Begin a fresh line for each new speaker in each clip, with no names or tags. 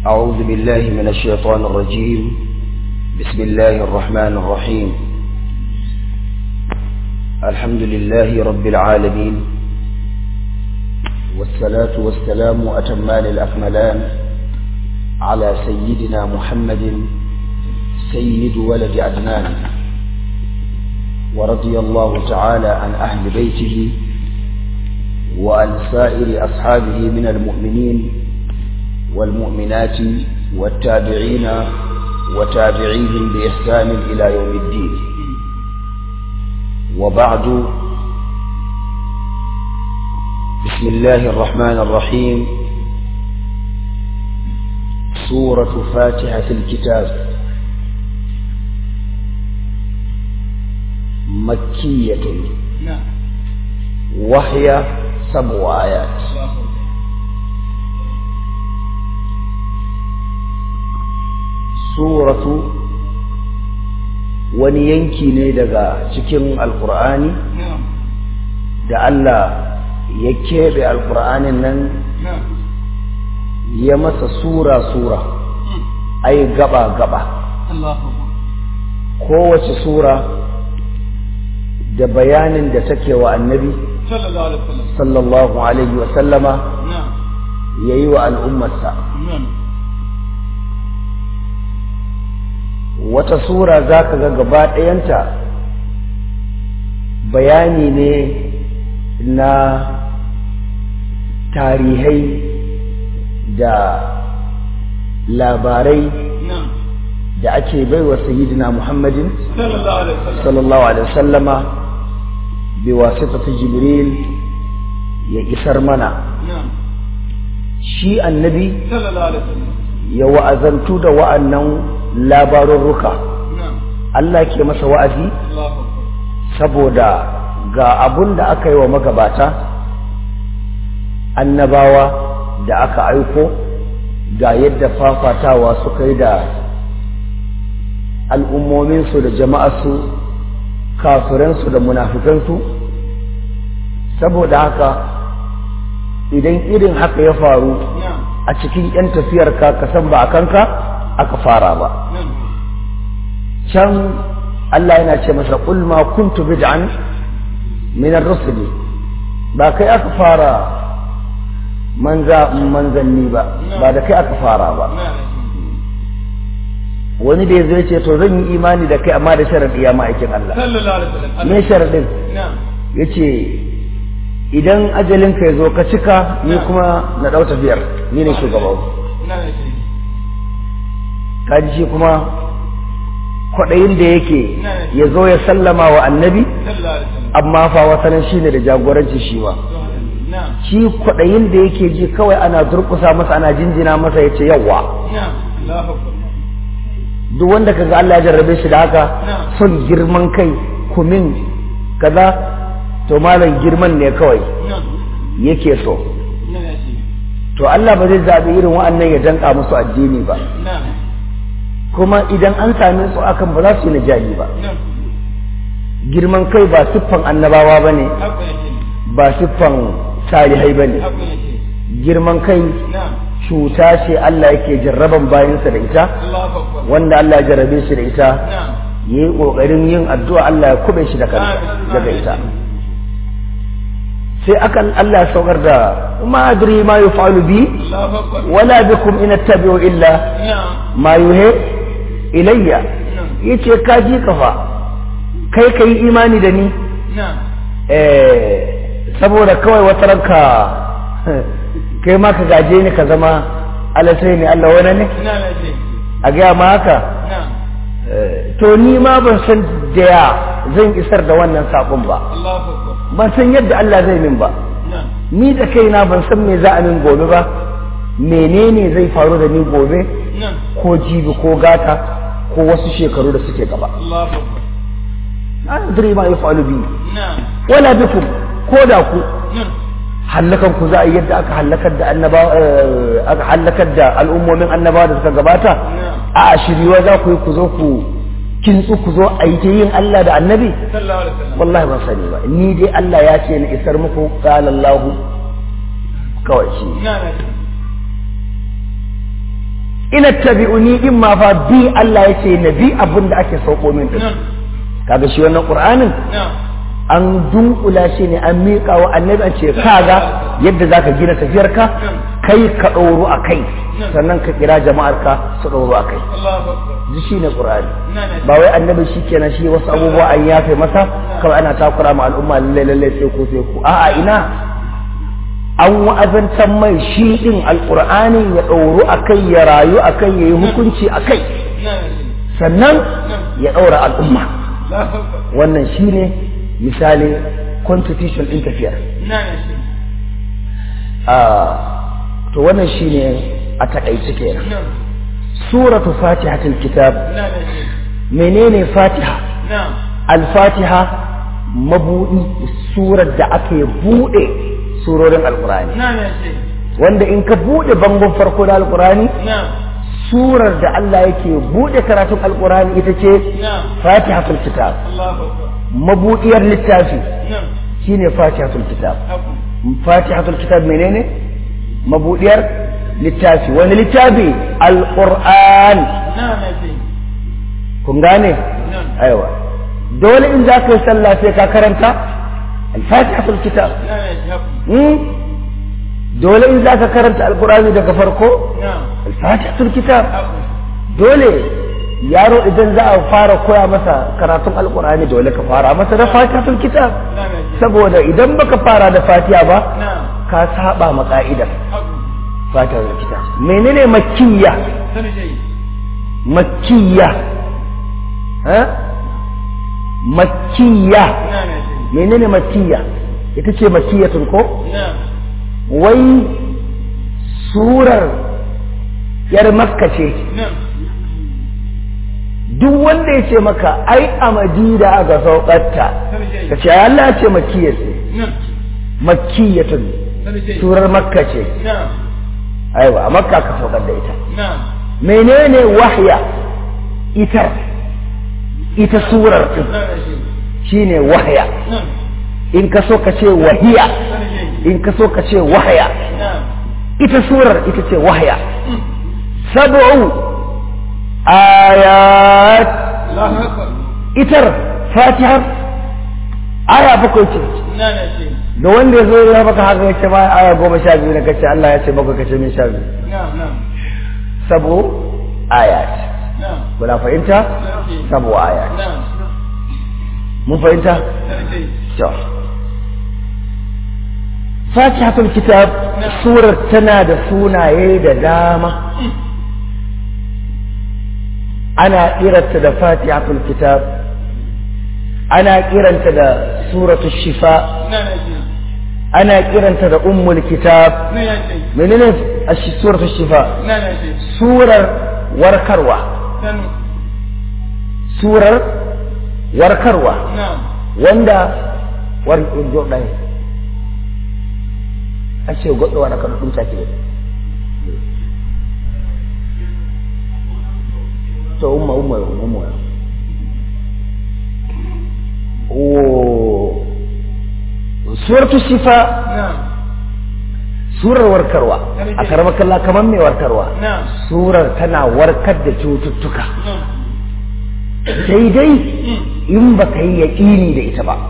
أعوذ بالله من الشيطان الرجيم بسم الله الرحمن الرحيم الحمد لله رب العالمين والصلاة والسلام أتمان الأكملان على سيدنا محمد سيد ولد عدنان ورضي الله تعالى عن أهل بيته وعن سائر أصحابه من المؤمنين والمؤمنات والتابعين وتابعيهم بإحسان إلى يوم الدين وبعد بسم الله الرحمن الرحيم سورة فاتحة الكتاب مكية وهي سبع آيات suratu wani yanki ne daga cikin alkur'ani da Allah ya keɓe alkur'anin nan ya masa sura-sura ai gaba-gaba kowace sura da bayanin da take wa annabi sallallahu alaihi wasallama ya yi wa al'ummarsa wata sura za ka ga gaba ɗayanta bayani ne na tarihai da labarai da ake baiwa sayyidina muhammadin sallallahu alaihi wasallama bi wasitati jibril ya isar mana shi annabi ya wa'azantu da wa'annan labarurruka Allah ke masa wa'azi saboda ga abun da aka yi wa magabata annabawa da aka aiko ga yadda fafatawa suka yi da al'ummominsu da jama'arsu kafiransu da munafikansu saboda haka idan irin haka ya faru a cikin 'yan tafiyarka ka san ba a kanka aka fara ba can Allah yana ce masa qul ma kuntu bid'an min ar-rusul ba kai aka fara manza manzanni ba ba da kai aka fara ba wani da yazo ce to zan yi imani da kai amma da sharadi ya ma'aikin Allah me sharadin yace idan ajalin ka yazo ka cika ni kuma na dau tafiyar ni ne shugaban kaji shi kuma kwaɗayin da yake ya zo ya sallama wa annabi amma fa wasanin shi ne da jagoranci shi ba shi kwaɗayin da yake ji kawai ana durƙusa masa ana jinjina masa ya ce yawa duk wanda ka ga Allah ya jarrabe shi da haka son girman kai kumin kaza to malam girman ne kawai yake so to Allah ba zai zaɓi irin wa'annan ya danka musu addini ba kuma idan an same su akan ba za su yi najali ba girman kai ba siffan annabawa ba ne ba siffan salihai ba ne girman kai cuta ce Allah yake jarraban bayansa da ita wanda Allah ya jarrabe shi da ita ya yi ƙoƙarin yin addu'a Allah ya kube shi daga ita sai akan Allah ya saukar da ma adri ma yuf'alu bi wala bikum in attabi'u illa ma yuhe ilayya yace ka ji kafa kai kai imani da ni eh saboda kawai wata ranka kai ma ka gaje ni ka zama alasai ne Allah wani ne a gaya ma haka to ni ma ban san da ya zan isar da wannan saƙon ba ban san yadda Allah zai min ba ni da kaina ban san me za a min gobe ba menene zai faru da ni gobe ko jibi ko gata ko wasu shekaru da suke gaba na adri ma yafalu bi wala bikum ko da ku hallakan ku za a yadda aka hallakar da annaba aka hallakar da al'ummomin annaba da suka gabata a shiriwa za ku yi ku zo ku kintsu ku zo a yi ta yin Allah da annabi wallahi ban sani ba ni dai Allah ya ce na isar muku qala Allah kawai shi ina tabi'uni in ma fa bi Allah ya ce na bi abin da ake sauko min din kaga shi wannan qur'anin an dunkula shi ne an miƙa wa annabi an ce kaga yadda zaka gina tafiyarka kai ka ɗoro a kai sannan ka kira jama'ar ka su ɗoro a kai ji shi ne qur'ani ba wai annabi shi kenan shi wasu abubuwa an yafe masa kawai ana takura ma al'umma lalle lalle sai ko sai ku a'a ina an wa'azantar mai shi din alqur'ani ya ɗoro a kai ya rayu a kai ya yi hukunci a kai sannan ya ɗaura al'umma wannan shi ne misali constitution ɗin tafiyar to wannan shi ne a taƙaice kenan suratu fatihatul kitab menene fatiha al-fatiha mabudi surar da aka buɗe surorin alkurani wanda in ka buɗe bangon farko da alkurani surar da Allah yake buɗe karatun alkurani ita ce fatihatul kitab mabudiyar littafi shine fatihatul kitab fatihatul kitab menene mabudiyar littafi wani littafi alquran kun gane aiwa dole in za ka yi sallah sai ka karanta alfatihatul kitab dole in za ka karanta alqurani daga farko alfatihatul kitab dole yaro idan za a fara koya masa karatun alkur'ani dole ka fara masa da fatihatul kitab saboda idan baka fara da fatiha ba ka saba ma ka'idar fatihatul kitab menene makkiya makkiya ha makkiya menene makkiya ita ce makkiyatun ko wai surar yar makka ce duk wanda ya ce maka ai a madina aka saukarta ka ce Allah ce makiyya ce makiyyatun surar makka ce aiwa a makka ka saukar da ita menene wahya ita ita surar din shine wahya in ka so ka ce wahiya in ka so ka ce wahya ita surar ita ce wahya sab'u ayat itar fatihar aya bakwai ce da wanda ya zo ya baka haka ya ce ma aya goma sha biyu na kace Allah ya ce bakwai kace min sha biyu sabo ayat kuna fahimta sabo ayat mun fahimta to fatihatul kitab surar tana da sunaye da dama ana kiranta da fatihatul kitab ana kiranta da suratul shifa ana kiranta da ummul kitab menene suratul shifa surar warkarwa surar warkarwa wanda war ɗaya a ce goɗɗo waɗa ka ɗum take to umma umma umma o suratu shifa surar warkarwa a karama kalla kamar mai warkarwa surar tana warkar da cututtuka sai dai in ba ka yi yaƙini da ita ba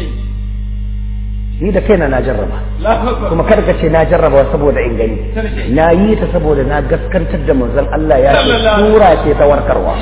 ni da kaina na jarraba kuma kada ka ce na jarraba saboda in gani na yi ta saboda na gaskantar da manzon Allah ya ce sura ce ta warkarwa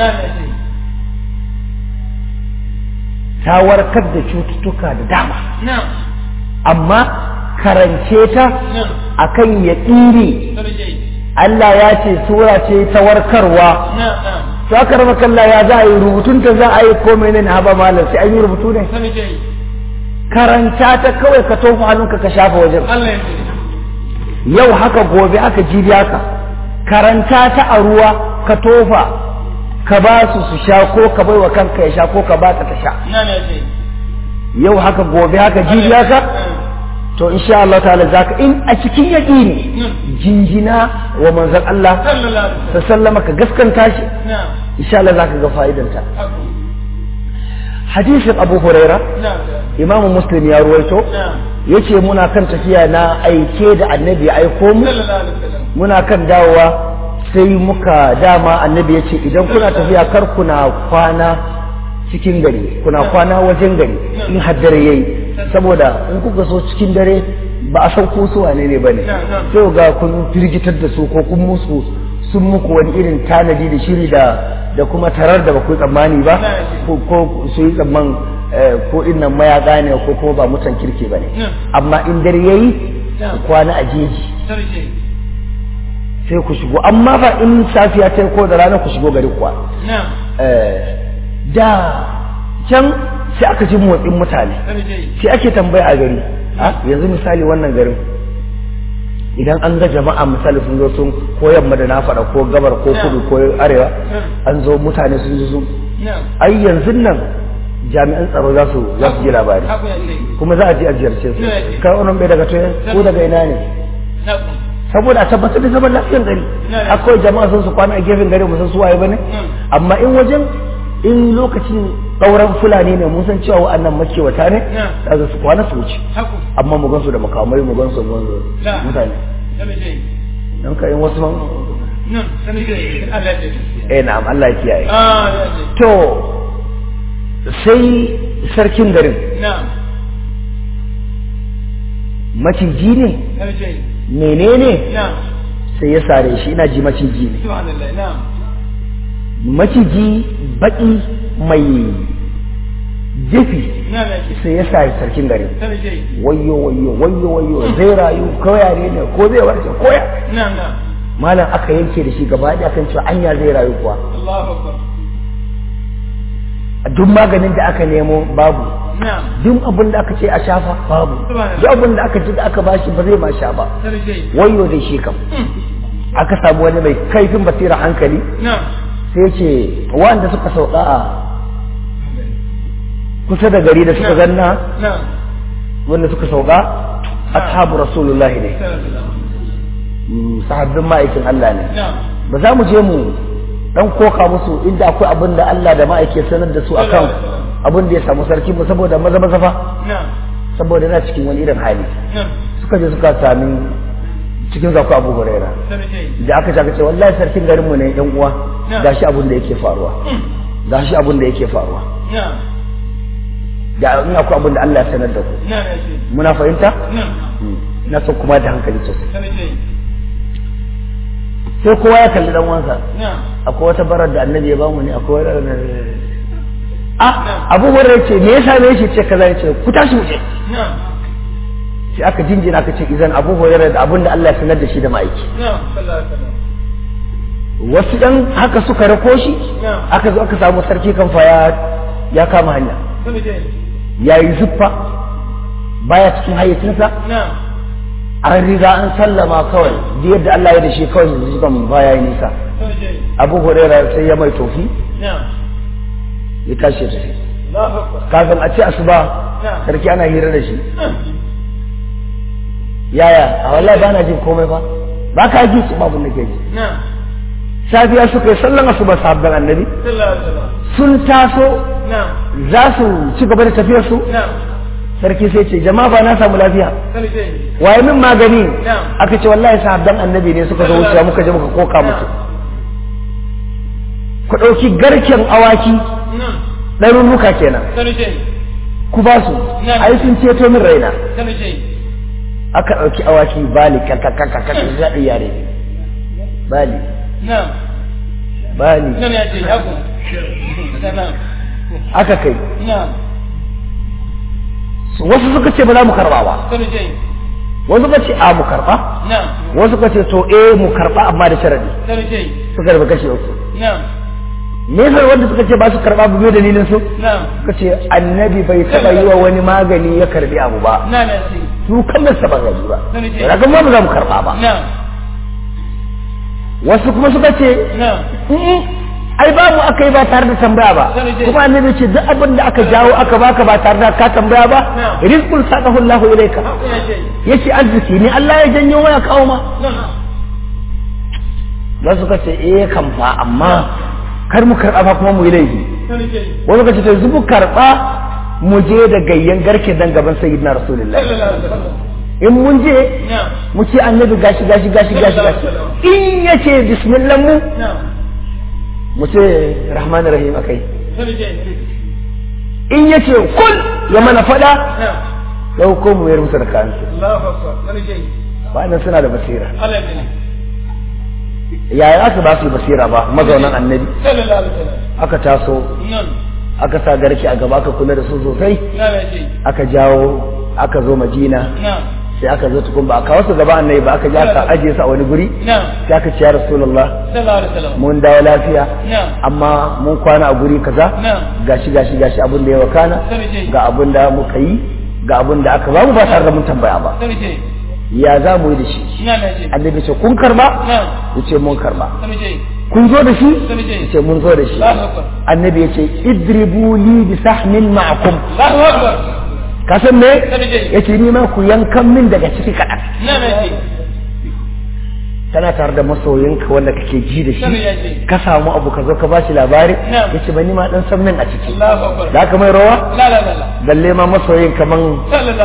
ta warkar da cututtuka da dama amma karance ta akan yaƙini Allah ya ce sura ce ta warkarwa sakar makalla ya za a yi rubutunta za a yi komai ne na haba malam sai an yi rubutu ne karanta ta kawai ka tofa hannunka ka shafa wajen yau haka gobe haka jibi haka karanta ta a ruwa ka tofa ka ba su su sha ko ka bai wa kanka ya sha ko ka ba ta ta sha yau haka gobe haka jibi haka to insha Allah ta'ala zaka in a cikin yaqini jinjina wa manzon Allah ta sallama ka gaskanta shi insha Allah zaka ga fa'idanta hadisin Abu Huraira Imam Muslim ya ruwaito yace muna kan tafiya na aike da annabi ya aiko mu muna kan dawowa sai muka dama annabi ya ce idan kuna tafiya kar kuna kwana cikin gari kuna kwana wajen gari in haddare yayi saboda in kuka so cikin dare ba a san ko su wane ne bane sai ga kun firgitar da su ko kun musu sun muku wani irin tanadi da shiri da da kuma tarar da ba ku tsammani ba ko su yi tsamman ko innan mayaka ne ko kuma ba mutan kirki ba ne amma in dare yayi ku kwana a jeji sai ku shigo amma ba in safiya ta ko da rana ku shigo gari kuwa da can sai aka ji motsin mutane sai ake tambaya a gari yanzu misali wannan garin idan an ga jama'a misali sun zo sun ko yamma da na faɗa ko gabar ko kudu ko arewa an zo mutane sun zo ai yanzu nan jami'an tsaro za su za su ji labari kuma za a ji a ziyarce su kai wannan bai daga toye ko daga ina ne saboda a tabbatar da zaman lafiyar gari akwai jama'a sun su kwana a gefen gari musan su waye bane amma in wajen in lokacin ɗauran fulani ne mun san cewa wa'annan makewata ne daga su kwana su wuce amma mu gansu da makamai mu gansu mutane dan kai wasu man eh na'am Allah ya kiyaye to sai sarkin garin maciji ne menene sai ya sare shi ina ji maciji ne maciji baki mai jefi sai ya sa sarkin gari wayo wayo wayo wayo zai rayu kawai ne ne ko zai warke koya malam aka yanke da shi gaba da kan cewa anya zai rayu kuwa duk maganin da aka nemo babu duk abin da aka ce a shafa babu duk abin da aka ji da aka bashi ba zai ma sha ba wayo da shi kam aka samu wani mai kaifin basira hankali sai ce wanda suka sauka a kusa da gari da suka ganna wanda suka sauka ashabu rasulullahi ne sahabbin ma'aikin Allah ne ba za mu je mu dan koka musu inda akwai abin da Allah da ma'aikin sanar da su akan abin da ya samu sarki ba saboda maza maza fa saboda yana cikin wani irin hali suka je suka sami cikin zaku abu huraira da aka ce ce wallahi sarkin garinmu ne yan uwa gashi abin da yake faruwa gashi abin da yake faruwa da in akwai abin da Allah ya sanar da ku muna fahimta na so kuma da hankali sosai sai kowa ya kalli dan wansa akwai wata barar da annabi ya bamu ne akwai wata a abu huraira ce me yasa me shi ce kaza ya ce ku tashi mu je sai aka jinjina aka ce izan abu hurairah da abin da Allah ya sanar da shi da ma'aiki wasu ɗan haka suka rako shi aka zo aka samu sarki kan fa ya kama hanya ya yi zuffa baya cikin hayyacinsa an riga an sallama kawai da yadda Allah ya da shi kawai yanzu kan baya yi nisa abu hurairah sai ya mai tofi ya tashi da shi kafin a ce asuba sarki ana hira da shi yaya a wallahi ba na jin komai ba ba ka ji su babu da ke ji safiya suka yi sallan asuba sabbin annabi sun taso za su ci gaba da tafiyar su sarki sai ce jama'a ba na samu lafiya waye min magani aka ce wallahi sahabban annabi ne suka zo wucewa muka je muka koka musu ku ɗauki garken awaki ɗarurruka kenan ku ba su ai sun ceto min raina aka ɗauki awaki bali kakakakaka zaɗi yare bali bali aka kai wasu suka ce ba za mu karɓa ba wasu suka ce a mu karɓa wasu suka ce to eh mu karɓa amma da sharadi suka rufe kashe uku me yasa wanda suka ce ba su karɓa ba bai dalilin su suka ce annabi bai taɓa yi wa wani magani ya karɓi abu ba su kallon sa ba gani ba daga ma ba za mu karɓa ba wasu kuma suka ce ai ba mu aka yi ba tare da tambaya ba kuma annabi ce duk abin da aka jawo aka baka ba tare da ka tambaya ba rizqul saqahu Allahu ilayka yace arziki ne Allah ya janyo waya kawo ma wasu suka ce eh kan fa amma kar mu karɓa fa kuma mu yi laifi wani suka ce to yanzu mu karɓa mu je da gayyan garke dan gaban sayyidina rasulullahi in mun je mu ce annabi gashi gashi gashi gashi gashi in ya ce bismillah mu mu ce rahman rahim akai in ya ce kul ya mana fada ɗauko mu yar musu da kansu wa'annan suna da basira yaya aka ba su basira ba mazaunan annabi aka taso aka sa garki a gaba aka kula da su sosai aka jawo aka zo madina sai aka zo tukun ba a kawo su gaba annabi ba aka ji aka ajiye su a wani guri sai aka ce ya rasulullah mun dawo lafiya amma mun kwana a guri kaza gashi gashi gashi abin da ya wakana ga abin da muka yi ga abin da aka ba mu ba tare da mun tambaya ba ya za mu yi da shi annabi ce kun karba ya ce mun karba kun zo da shi ya ce mun zo da shi annabi ya ce idribu li bi sahmin ma'akum ka san me ya ce ni ma ku yankan min daga ciki kaɗan tana tare da masoyinka wanda kake ji da shi ka samu abu ka zo ka bashi labari ya ce ba ni ma dan san min a ciki da ka mai rawa balle ma masoyin kaman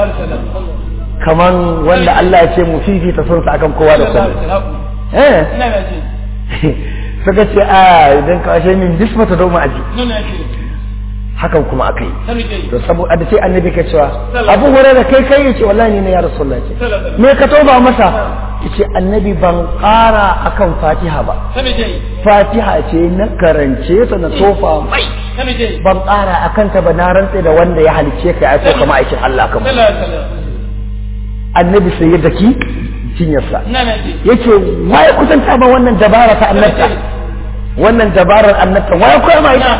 kaman wanda Allah ya ce mu fifita son sa akan kowa da kowa eh suka ce a idan ka ashe min bisma ta doma aji hakan kuma aka yi to saboda da sai annabi ke cewa abu hore da kai kai yace wallahi ne ya rasulullah ce me ka toba masa yace annabi ban ƙara akan fatiha ba fatiha ce na karance ta na tofa mai ban ƙara akan ta ba na rantse da wanda ya halice ka ya so kama aikin Allah kamar annabi sai ya daki cinyarsa yake waye kusanta ba wannan dabara ta annabta wannan dabarar annabta waye koya ma ita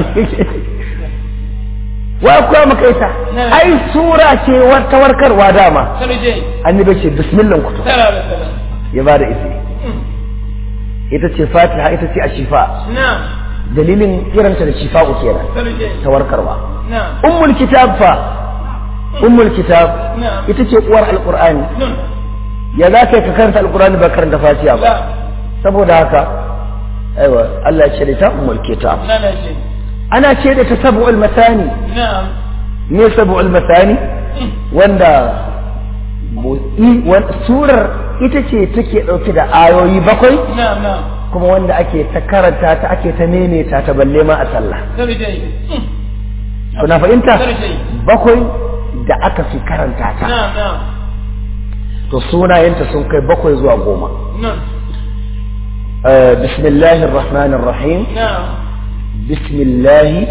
waye koya maka ita ai sura ce ta warkarwa dama annabi ce bismillah kutu ya bada isi ita ce fatiha ita ce ashifa dalilin kiranta da shifa'u kenan ta warkarwa ummul kitab fa ummul kitab ita ce uwar alqur'ani ya za ka ka karanta alqur'ani ba karanta fatiha ba saboda haka aiwa Allah ya ce ta ummul kitab ana ce da ta sab'ul masani ne sab'ul masani wanda surar ita ce take dauke da ayoyi bakwai kuma wanda ake ta karanta ta ake ta nemeta ta balle ma a sallah kuna fahimta bakwai da aka fi karanta ta to sunayenta sun kai bakwai zuwa goma bismillahir rahmanir rahim bismillahi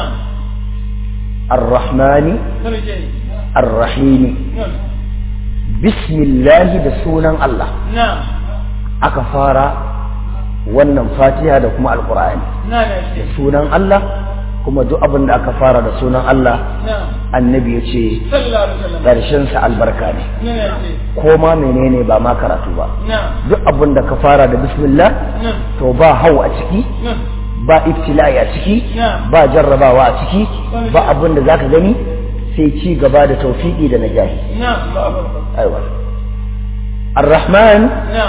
arrahmani arrahimi bismillahi da sunan Allah aka fara wannan fatiha da kuma alkur'ani da sunan Allah kuma duk abin da aka fara da sunan Allah annabi ya ce ƙarshensa albarka ne ko ma menene ba ma karatu ba duk abin da ka fara da bismillah to ba hau a ciki ba ibtila'i a ciki ba jarrabawa a ciki ba abin da zaka gani sai ci gaba da taufiki da najahi aiwa ar-rahman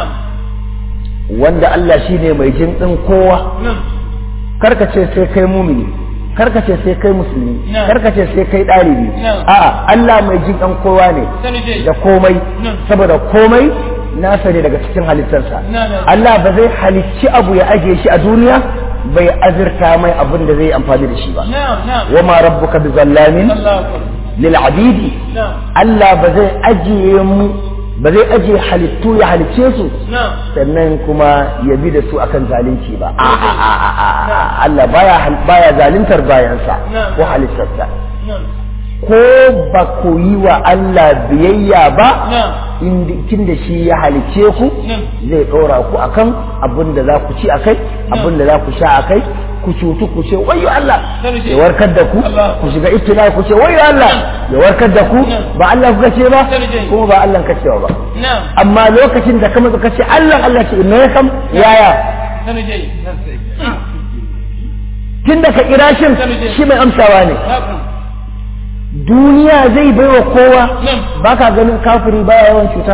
wanda Allah shine mai jin din kowa karkace sai kai mumini karka ce sai kai musulmi karka ce sai kai ɗalibi a'a Allah mai jin ɗan kowa ne da komai saboda komai nasa ne daga cikin halittarsa Allah ba zai halicci abu ya ajiye shi a duniya bai azurta mai abin da zai amfani da shi ba wa ma rabbuka bi zallamin lil abidi Allah ba zai ajiye mu ba zai ajiye halittu ya halicce su sannan kuma ya bi da su akan zalunci ba Allah baya baya zaluntar bayansa ko halittarsa ko ba ku yi wa Allah biyayya ba kin da shi ya halicce ku zai ɗora ku akan abin da za ku ci akai abin da za ku sha akai ku cutu ku ce wayo Allah ya warkar da ku ku shiga ibtila ku ce wayo Allah ya warkar da ku ba Allah kuka ce ba kuma ba Allah ka cewa ba amma lokacin da kama ka ce Allah Allah ce me kam yaya tun da ka kira shin shi mai amsawa ne duniya zai bai wa kowa ba ka ganin kafiri baya yawan cuta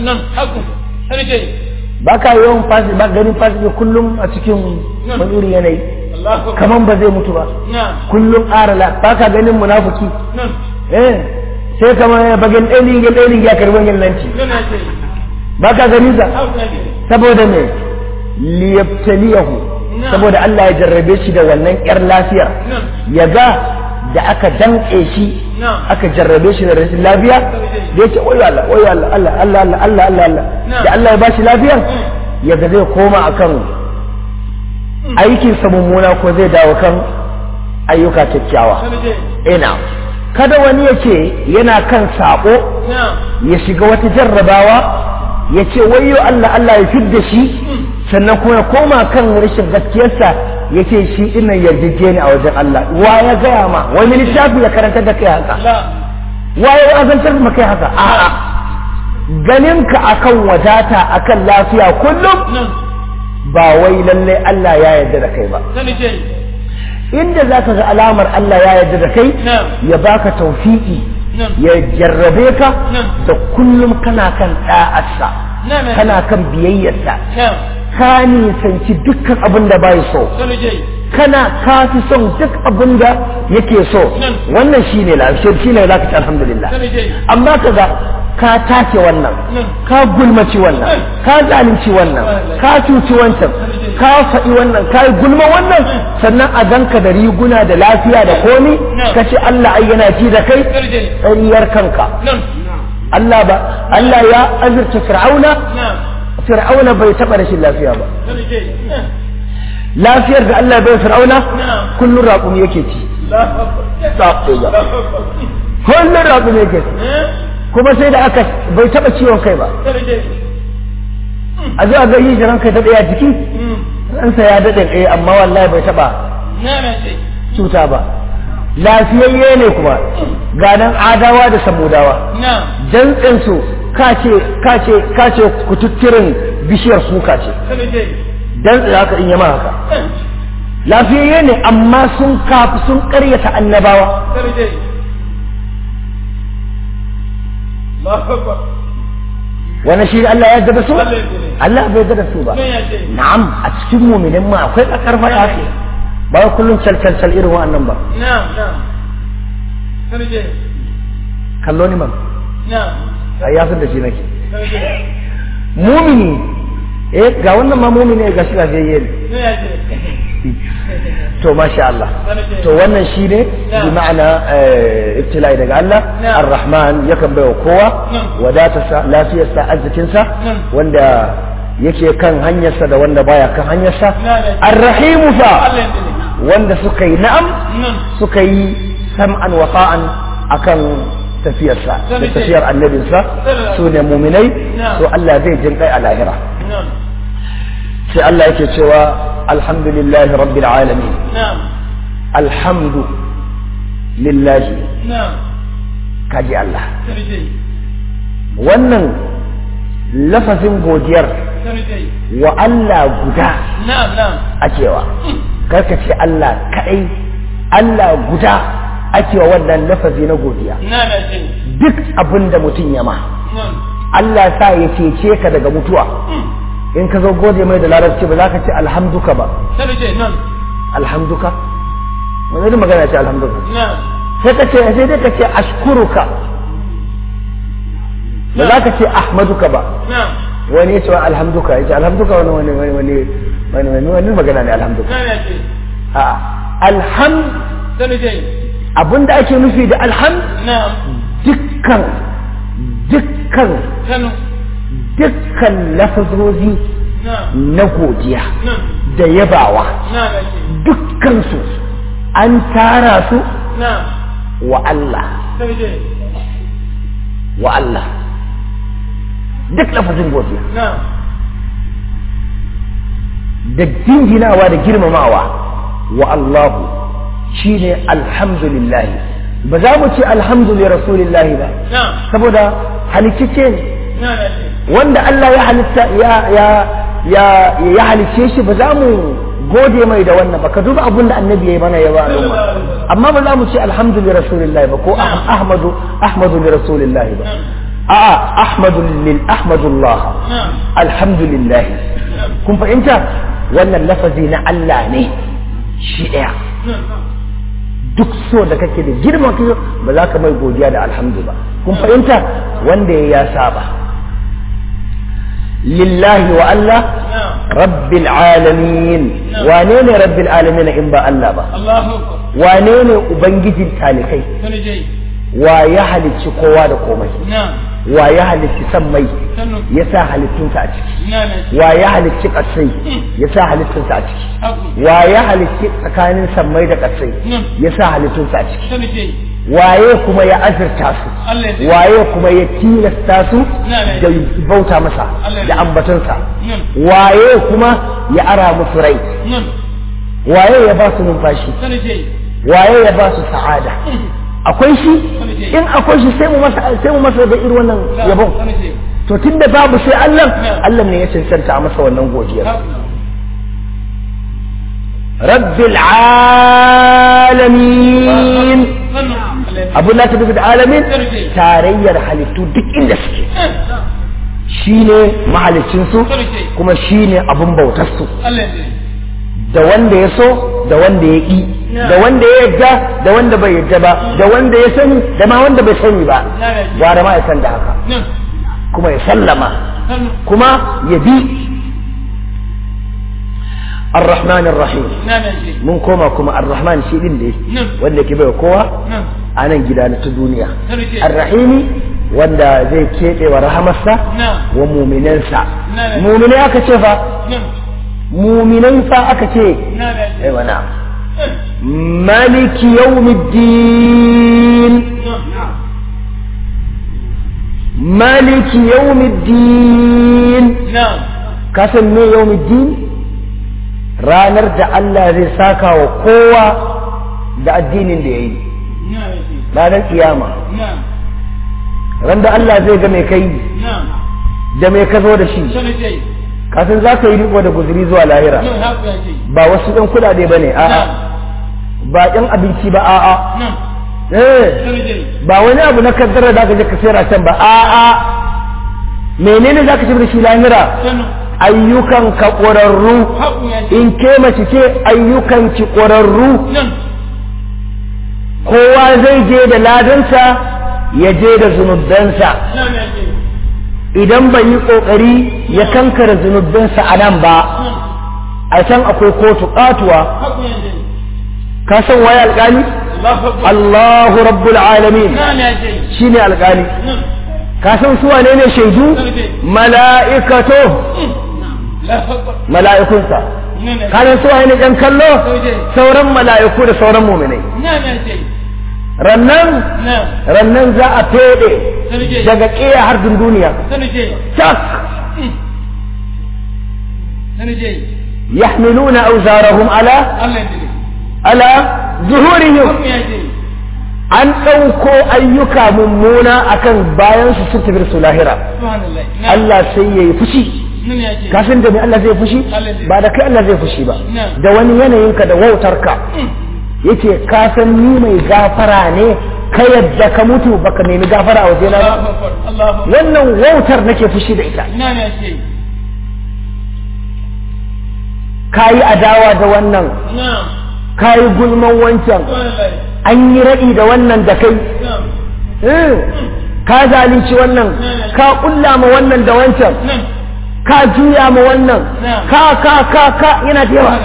ba ka yawan fasi ba ganin fasi kullum a cikin wani irin yanayi kaman ba zai mutu ba kullum arala ba ka ganin munafuki eh sai kama bagin ɗailin gil ɗailin ya karɓi gillanci ba ka gani sa saboda me liyabtaliyahu saboda Allah ya jarrabe shi da wannan ƴar lafiyar ya ga da aka danƙe shi aka jarrabe shi da rashin lafiya da yake oyo Allah oyo Allah Allah Allah Allah Allah Allah Allah da Allah ya ba shi lafiyar ya ga zai koma akan aikin sa mummuna ko zai dawo kan ayyuka kyakkyawa ina kada wani ya ce yana kan sako ya shiga wata jarrabawa ya ce wayo Allah Allah ya fidda shi sannan kuma ya koma kan rashin gaskiyarsa ya ce shi dinnan yarjeje ne a wajen Allah wa ya gaya ma wani littafi ya karanta da kai haka wa ya azantar da kai haka a'a ganinka akan wadata akan lafiya kullum ba wai lallai Allah ya yarda da kai ba inda za ka ga alamar Allah ya yarda da kai ya baka taufiki ya jarrabe ka da kullum kana kan ɗa'arsa kana kan biyayyarsa ka nisanci dukkan abin da bai so kana ka fi son duk abin da yake so wannan shine lafiyar shine za ka ci alhamdulillah amma kaga ka take wannan ka gulmaci wannan ka zalunci wannan ka cuci wancan ka faɗi wannan ka yi gulma wannan sannan a ganka da riguna da lafiya da komi ka ce Allah ai yana ji da kai ƙaryar kanka Allah ba Allah ya azurta fir'auna fir'auna bai taɓa rashin lafiya ba lafiyar da Allah bai fir'auna kullun raƙumi yake ci kullun raƙumi yake ci kuma sai da aka bai taɓa ciwon kai ba a zuwa ga yi jiran kai ta ɗaya jiki ransa ya daɗe ɗaya amma wallahi bai taɓa cuta ba lafiyayye ne kuma ganan adawa da samudawa dantsensu kace kace kace kututturin bishiyar suka ce dantse haka in yama haka lafiyayye ne amma sun kafi sun ƙaryata annabawa wani shi Allah ya yarda da su Allah bai yarda da su ba na'am a cikin mu'minin ma akwai kakar fada ce ba kullum calcal irin wa'annan ba
na'am na'am sarje
kallo ni man
na'am
ai ya san da shi nake mumini eh ga wannan ma mumini ga shi lafiyayye ne to masha Allah to wannan shi ne bi ma'ana ibtila'i daga Allah ar-rahman yakan baiwa kowa wadatarsa lafiyarsa arzikinsa wanda yake kan hanyarsa da wanda baya kan hanyarsa ar-rahimu fa wanda suka yi na'am suka yi sam'an wa ta'an akan tafiyarsa da tafiyar annabinsa su ne muminai to Allah zai jin kai a lahira sai Allah yake cewa alhamdulillahi rabbil alamin alhamdu lillahi kaji Allah wannan lafazin godiyar wa Allah guda a cewa karka ce Allah kaɗai Allah guda ake wa wannan lafazi na godiya duk abin da mutum ya ma Allah sa ya cece ka daga mutuwa in ka zo gode mai da larabci ba za ka ce alhamduka ba alhamduka wani da magana ce alhamduka sai ka ce sai dai ka ce ashkuruka ba za ka ce ahmaduka ba wani ya ce alhamduka ya ce alhamduka wani wani wani wani wani wani wani magana ne alhamduka a alhamd abinda ake nufi da alhamd dukkan dukkan dukkan lafazozi na godiya da yabawa dukkansu an tara su wa Allah wa Allah duk lafazin godiya da dinginawa da girmamawa wa Allahu shine alhamdulillah ba za mu ce alhamdulillah rasulillah ba saboda halicce ne wanda Allah ya halitta ya ya ya ya halicce shi ba za mu gode mai da wannan ba ka duba abin da annabi ya yi mana ya ba amma ba za mu ce alhamdulillah rasulillah ba ko ahmadu ahmadu li rasulillah ba a'a ahmadu lil ahmadullah alhamdulillah kun fahimta wannan lafazi na Allah ne shi daya duk so da kake da girman kai ba za ka mai godiya da alhamdu ba kun fahimta wanda ya saba lillahi wa Allah rabbil alamin wane ne rabbil alamin in ba Allah ba wane ne ubangijin talikai wa ya halicci kowa da komai wa ya halicci san mai ya sa halittunsa a ciki wa ya halicci ƙasai ya sa halittunsa a ciki wa ya halicci tsakanin sammai da ƙasai ya sa halittunsa a ciki waye kuma ya azurta su waye kuma ya tilasta su da bauta masa da ambatonsa waye kuma ya ara musu rai waye ya ba su numfashi waye ya ba su sa'ada akwai shi in akwai shi sai mu masa sai mu masa da irin wannan yabon to tunda babu sai Allah Allah ne ya cancanta masa wannan godiyar rabbil alamin abu na tafi da alamin tarayyar halittu duk inda suke shine mahalicinsu kuma shine abun bautarsu da wanda ya so da wanda ya ƙi da wanda ya yadda da wanda bai yadda ba da wanda ya sani da ma wanda bai sani ba gwara ma ya san da haka kuma ya sallama kuma ya bi الرحمن الرحيم mun koma kuma ar-rahman shi din da wanda ke bai kowa a nan gida na ta duniya ar-rahimi wanda zai keɓe wa rahamarsa wa muminansa muminai aka ce fa muminai fa aka ce ai wana maliki yawmiddin maliki yawmiddin ka san me yawmiddin ranar da Allah zai saka wa kowa da addinin da ya yi ranar kiyama ran da Allah zai ga mai kai da mai ka zo da shi kasan za ka yi riko da guzuri zuwa lahira ba wasu ɗan kuɗaɗe ba ne a'a ba ɗan abinci ba a'a ba wani abu na kaddara da ka je ka sayar can ba a'a menene za ka ci da shi lahira ayyukan ka ƙwararru in ke mace ce ayyukan ki ƙwararru kowa zai je da ladansa ya je da zunubansa idan bai yi ƙoƙari ya kankara zunubansa a nan ba a can akwai kotu ƙatuwa ka san waye alƙali Allahu rabbul alamin shine alƙali ka san su wane ne shaidu mala'ikato mala'ikunsa kanan su wane ɗan kallo sauran mala'iku da sauran muminai rannan rannan za a fede daga ƙiya har duniya tak يحملون أوزارهم على على ظهورهم an ɗauko ayyuka mummuna akan bayan su sun tafi su lahira Allah sai ya yi fushi kafin da mai Allah zai fushi ba da kai Allah zai fushi ba da wani yanayinka da wautarka yake kasan ni mai gafara ne ka yadda ka mutu baka nemi gafara a wajena ba wannan wautar nake fushi da ita ka yi adawa da wannan ka yi gulman wancan an yi raɗi da wannan da kai ka zalunci wannan ka ƙulla ma wannan da wancan ka juya ma wannan ka ka ka ka yana da yawa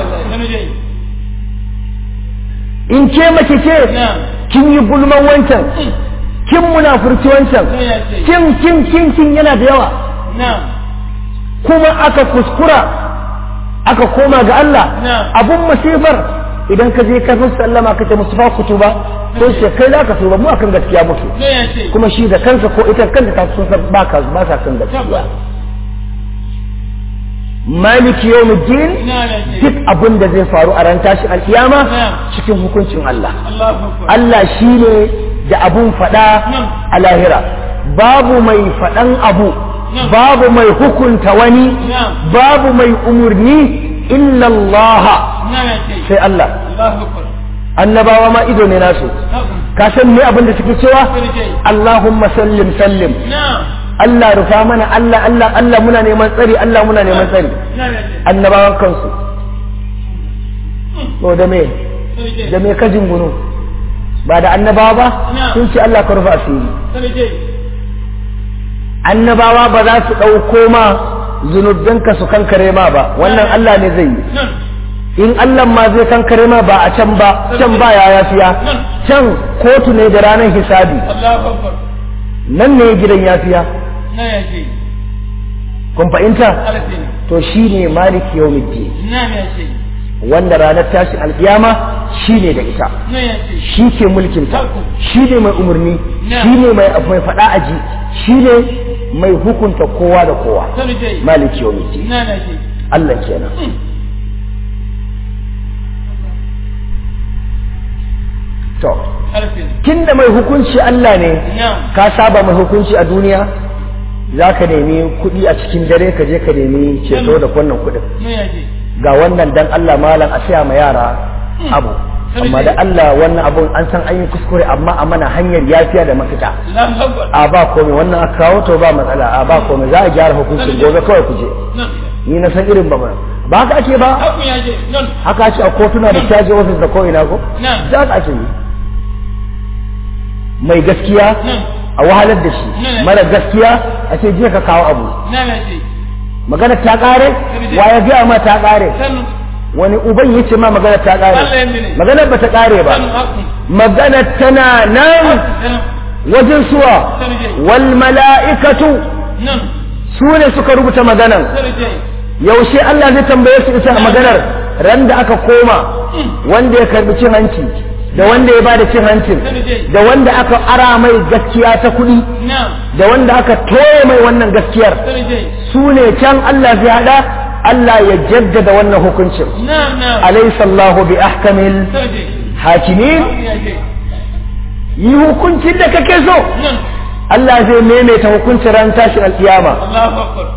in ke mace ce kin yi gulman wancan kin munafurci wancan kin kin kin kin yana da yawa kuma aka kuskura aka koma ga Allah abun masifar idan ka je ka sallama ka ce mustafa ku tuba sai ce kai za ka tuba mu akan gaskiya muke kuma shi da kansa ko ita kanta ta sun san ba ka ba sa kan gaskiya maliki yawmiddin duk abin da zai faru a ran tashin alkiyama cikin hukuncin Allah Allah shine da abun fada a lahira babu mai fadan abu babu mai hukunta wani babu mai umurni illa Allah sai Allah annabawa ma ido ne nasu ka san me abin da suke cewa Allahumma sallim sallim Allah rufa mana Allah Allah Allah muna neman tsari Allah muna neman tsari annabawan kansu to da me da me ka jingunu ba da annabawa ba
Na'am.
sun ce Allah ka rufa asiri
sarki
annabawa ba za su ɗauko ma zunubanka su kankare ma ba wannan Allah ne zai yi
nan
in Allah ma zai kankare ma ba a can ba can ba ya yafiya can kotu ne da ranar hisabi
Allahu akbar
nan ne gidan yafiya
nan ya ce
kun fahimta
alfi ne
to shine maliki yawmiddin
nan ya ce
wanda ranar tashin alkiyama shine da ita
nan ya ce
shi ke mulkinta shi ne mai umarni
Na.
shi ne mai mai faɗa aji shi ne mai hukunta kowa da kowa
sarki
maliki yawmiddin
nan ya ce
Allah kenan to
alfi ne
tunda mai hukunci Allah ne
nan
ka saba mai hukunci a duniya za ka nemi kuɗi a cikin dare ka je ka nemi ceto da wannan kuɗin
nan ya ce
ga wannan dan Allah malam a siya ma yara abu amma da Allah wannan abun an san an yi kuskure amma a mana hanyar yafiya da mafita
Allahu akbar
a ba komai wannan aka kawo to ba matsala a ba komai za a gyara hukuncin gobe kawai ku je
nan
ni na san irin ba mana ba haka ake ba
hakun ya ce nan
haka ake a kotuna da caji ofis da ko'ina ko
nan
za ka ake yi mai gaskiya
nan
a wahalar da shi
Ne.
mara gaskiya a ce je ka kawo abu
nan ya ce
magana ta kare wa ya gaya ma ta kare
san
wani uban ya ce ma magana ta kare
Allah ya mene.
magana ba ta kare ba
san hakun
magana tana nan
san
wajen suwa
sarki
wal mala'ikatu
nan
su ne suka rubuta maganan
sarki
yaushe Allah zai tambaye su ita maganar ran da aka koma wanda ya karbi cin hanci da wanda ya bada cin hancin da wanda aka ara mai gaskiya ta kuɗi
nan
da wanda aka toye mai wannan gaskiyar
sarki
su ne can Allah zai hada Allah ya jaddada wannan hukuncin
nan nan
alaysa Allahu bi ahkamil
sarki
hakimin
hakun ya ce
yi hukuncin da kake so
nan
Allah zai maimaita hukuncin ran tashin alkiyama
Allahu akbar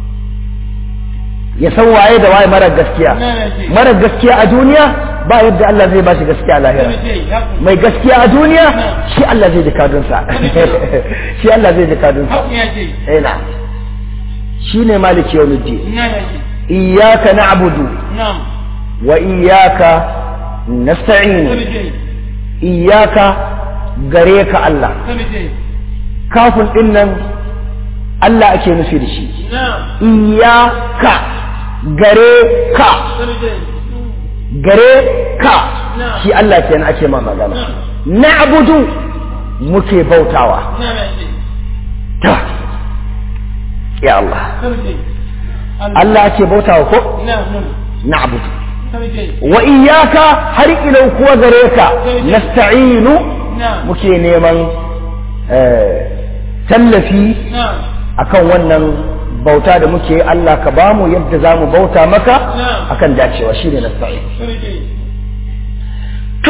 ya san waye da waye mara gaskiya
nan ya ce
mara gaskiya a duniya ba yadda Allah zai bashi gaskiya a lahira
sarki hakun
mai gaskiya a duniya shi Allah zai ji kadunsa shi Allah zai ji kadunsa
hakun ya ce
eh na shine maliki yawmiddin
nan ya ce
iyyaka na'budu
nan
wa iyyaka nasta'in
sarki
iyyaka gare ka Allah
sarki
kafin din nan Allah ake nufi da shi
nan
iyyaka gare ka
sarki
gare ka shi Allah kenan ake ma magana na'budu muke bautawa
nan ya ce
ta ya Allah
sarki
Allah ake bautawa ko
nan nan
na'budu
sarki
wa iyyaka har ila kuwa gare ka nasta'inu
nan
muke neman eh, tallafi
nan
akan wannan bauta da muke Allah ka bamu yadda zamu bauta maka
Na'am.
akan dacewa shine nasta'in
sarki
to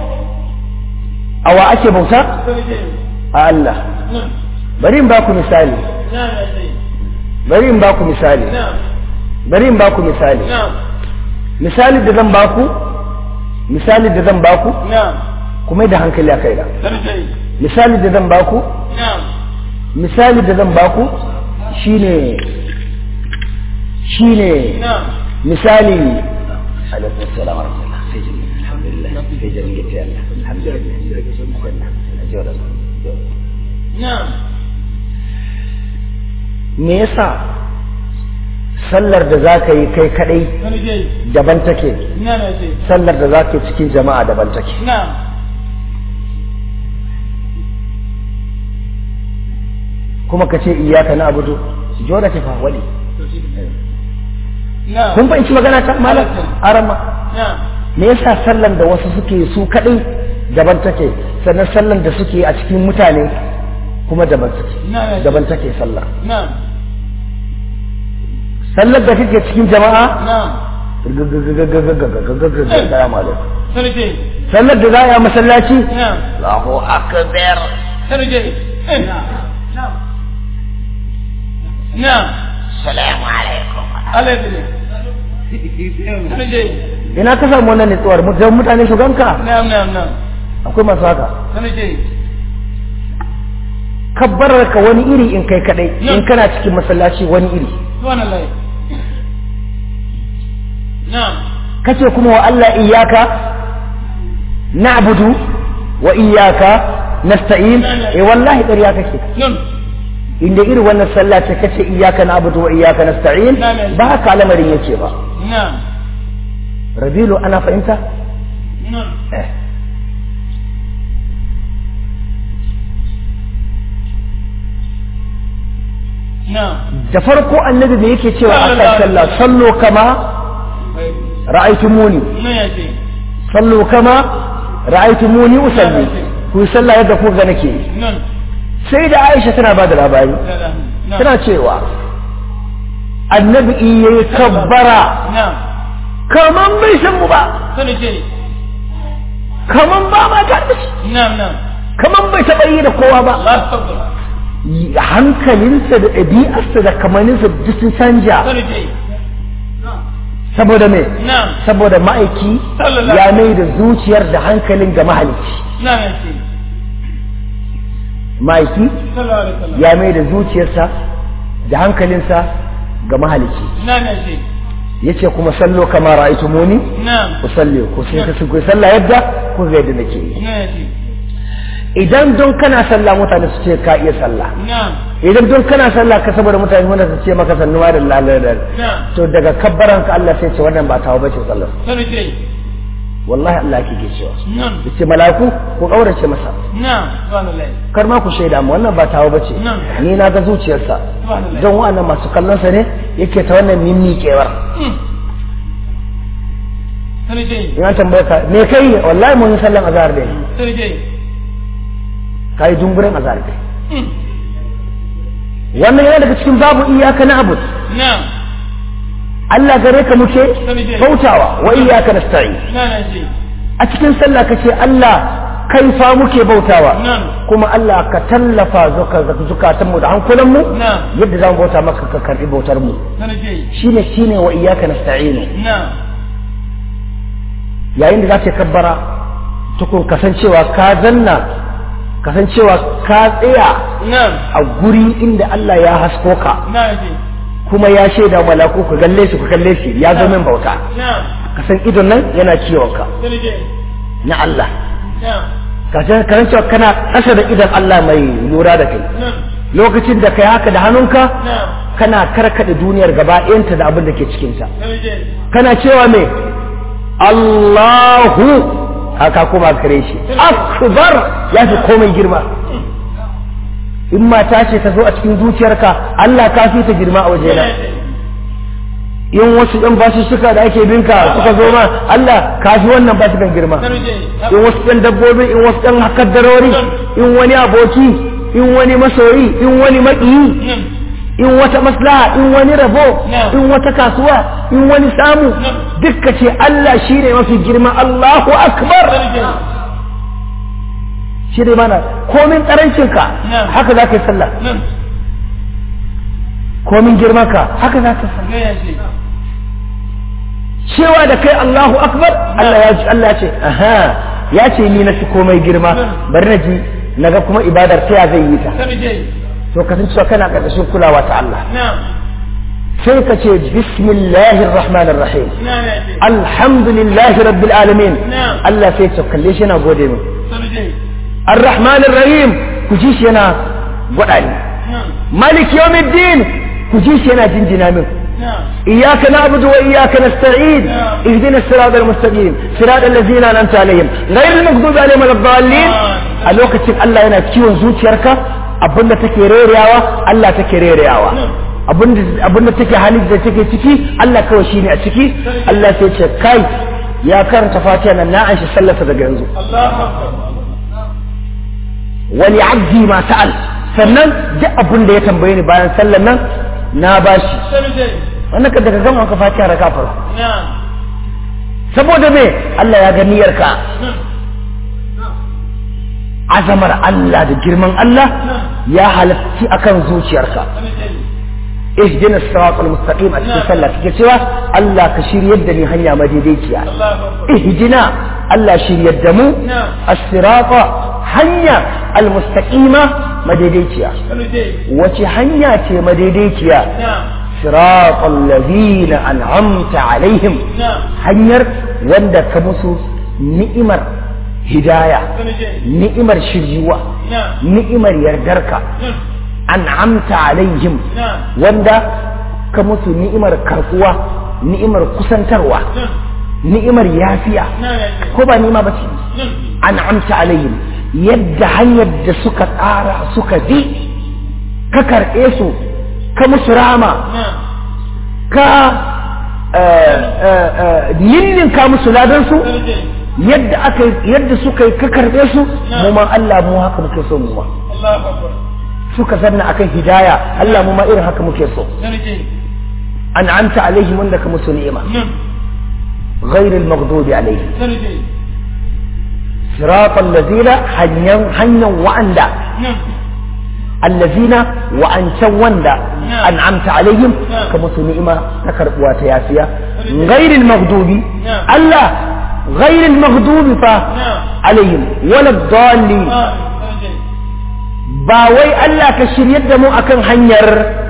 awa ake bauta
sarki
a Allah
nan
bari in baku misali
nan ya ce
bari in baku misali
nan
bari in baku misali
nan
misali da zan baku misali da zan baku
nan
kuma da hankali a kaina
sarki
misali da zan baku
nan
misali da zan baku shine shine
nan
misali alaikum assalam wa rahmatullah sai jin alhamdulillah sai jin gite Allah alhamdulillah
nan
me yasa sallar da za ka yi kai kadai
sarki
daban take
nan ya ce
sallar da za ka yi cikin jama'a daban take
nan
kuma ka ce iyaka na abudu joda ke fa wali
nan
kun fahimci magana ta malam arama
nan
me yasa sallan da wasu suke su kadai daban take sannan sallan da suke a cikin mutane kuma daban take
nan
daban take sallar
nan
sallar da kake cikin jama'a
nan
Assalamu alaikum.
sarki
sallar da za a yi a masallaci
nan
Allahu akbar
sarki nan
Assalamu alaikum
alaikum sarki
ina ka samu wannan nutsuwar mu dan mutane su ganka
nan nan nan
akwai masu haka
sarki
kabbarar ka wani iri in kai kadai in kana cikin masallaci wani iri
subhanallah nan
kace kuma wa Allah iyyaka na'budu wa iyyaka nasta'in eh wallahi ƙarya kake
نعم
inda irin wannan sallah ce kace iyyaka na'budu wa iyyaka nasta'in ba haka lamarin yake ba
نعم
rabilu ana fahimta
نعم
eh
نعم
da farko annabi me yake cewa a kan sallah sallu kama ra'aytumuni
نعم يا شيخ
sallu kama ra'aytumuni usalli ku yi sallah yadda ku ga nake yi.
نعم
sai da Aisha tana ba da labari
لا لا نعم
tana cewa annabi in yayi kabbara
نعم
kaman bai san mu ba
سنة شيء
kaman ba ma ta da shi
نعم نعم
kaman bai taɓa yi da kowa ba
الله أكبر
hankalinsa da ɗabi'arsa da kamaninsa duk sun canja
سنة شيء
saboda me
نعم
saboda ma'aiki
Sallallahu
ya mai da zuciyar da hankalin ga mahalicci
نعم يا شيخ
ma'aiki
صلى الله عليه وسلم
ya mai da zuciyarsa da hankalinsa ga mahalicci
نعم يا شيخ
yace kuma sallo kama ra'aytumuni
نعم
ku salle ku sai ka ku sallah yadda ku ga yadda nake yi
نعم يا شيخ
idan don kana sallah mutane su ce ka iya sallah
نعم
idan don kana sallah ka saboda mutane wanda su ce maka sannuwa da laladar
نعم
to daga kabbaran ka Allah sai ce wannan ba tawo bace sallar
سنة شيء
wallahi Allah yake cewa
نعم
yace malaku ku kaurace masa
نعم سبحان الله
kar ma ku shaida mu wannan ba tawo bace
Na'am.
ni na ga zuciyarsa
سبحان الله
don wa'annan masu kallon sa ne yake ta wannan mimmiƙewar
مم. سنة شيء
in an tambaye ka me kai wallahi mun yi sallan azhar dai
سنة شيء
kai dumburin azhar dai
مم.
wannan yana daga cikin babu iyaka na abu
نعم
Allah gare ka muke
Sani
bautawa wa iyaka nasta'in
نعم يا شيخ
a cikin sallah kace Allah kai fa muke bautawa
نعم
kuma Allah ka tallafa zuka- zukatanmu da hankulanmu
نعم
yadda za mu bauta maka ka karbi bautar mu
سنة شيء
shine shine wa iyyaka nasta'in
نعم
yayin da za ka kabbara tukun kasancewa ka zanna kasancewa ka tsaya
نعم
a guri inda Allah ya hasko ka
نعم يا شيخ
kuma ya shaida malaku ku galle shi ku kalle shi ya zo min bauta
نعم
ka san idon nan yana kiwon ka
سنة شيء
na Allah
نعم
ka san ka san cewa kana ƙasa da idon Allah mai lura da kai
نعم
lokacin da kai haka da hannunka
نعم
kana karkada duniyar gaba ɗayanta da abin da ke cikinta
سنة شيء
kana cewa me Allahu haka kuma kare shi akbar ya fi komai girma in mata ce ta zo a cikin zuciyarka Allah ka fi ta girma a wajena in wasu ɗan basu suka da ake binka suka zo ma Allah ka fi wannan basu kan girma
سنة شيء
in wasu ɗan dabbobi in wasu ɗan hakaddarori in wani aboki in wani masoyi in wani maƙiyi
نعم
in wata maslaha in wani rabo
Na'am.
in wata kasuwa in wani samu
Na'am.
dukka ce Allah shi ne mafi girma Allahu akbar
سنة شيء
shi ne mana komin karancinka
Na'am.
haka za ka yi sallah
نعم
komin girmanka haka za ka yi sallah
نعم يا شيخ
cewa da kai Allahu akbar Allah ya ce Allah ya ce aha ya ce ni na fi komai girma
Na'am.
bari na ji naga kuma ibadar ta ya zai yi ta
سنة شيء
to kasancewa kana ƙarƙashin kulawa ta Allah
نعم
sai ka ce bismillahir rahmanir rahim
نعم يا شيخ
alhamdulillahi rabbil alamin
Na'am.
Allah sai ya kalle shi yana gode min
سنة شيء
arrahmanir rahim ku ji shi yana gwada ni
نعم
malik yawmiddin ku ji shi yana jinjina min
نعم
إياك نعبد وإياك نستعين
نعم.
اهدنا الصراط المستقيم صراط الذين أنعمت عليهم غير المغضوب عليهم ولا الضالين
نعم.
a lokacin Allah yana kiwon zuciyarka abinda take rerewa Allah take rerewa
نعم.
abinda abinda take hali da take ciki Allah kawai shine a ciki Allah sai ce kai ya karanta fatiha nan na an shi sallarsa daga yanzu
الله أكبر
wani abdi ma sa'al sannan duk abin da ya tambaye ni bayan sallar nan na bashi
سنة شيء
wannan ka daga gama ka fatiha raka farko
نعم
saboda me Allah ya ga niyyarka
نعم
azamar Allah da girman Allah
نعم
ya halatti akan zuciyarka
سنة شيء
ihdina as-siratal mustaqim a cikin sallah kake cewa Allah ka shiryar da ni hanya madaidaiciya
الله أكبر
ihdina Allah shiryar da mu
نعم
as-sirata hanya al-mustaqima madaidaiciya
سنة شيء
wace hanya ce madaidaiciya
نعم
siratal ladina an'amta alaihim
نعم
hanyar wanda ka musu ni'imar hidaya
Sanuje.
ni'imar shiryuwa
Na'am.
ni'imar yardarka
Na'am.
an'amta alaihim
Na'am.
wanda ka musu ni'imar karkuwa ni'imar kusantarwa
Na'am.
ni'imar yafiya
Na'am ya ce.
ko ba ni'ima ba ce
Na'am.
an'amta alaihim yadda hanyar da suka tsara suka bi ka karɓe su ka musu rama
Na'am.
ka eh, eh, eh, ninninka musu ladansu
Sanuje.
yadda aka yi- yadda suka yi ka karɓe su mu ma Allah mu haka muke so mu ma
Allahu Akbar.
suka zanna akan hidaya Allah mu ma irin haka muke so
Sanuje.
an'amta alaihim wanda ka musu ni'ima
Na'am.
غير المغضوب عليهم
Sanuje.
صراط الذين هنيا هنيا وعندا
Na'am.
الذين وأنشا وندا
نعم.
أنعمت عليهم
نعم.
كما نعمة تكربوا تياسيا غير المغضوب
نعم.
الله غير المغضوب فا
نعم.
عليهم ولا الضالين
Ah, Sanuje.
ba wai Allah ka shiryar da mu akan hanyar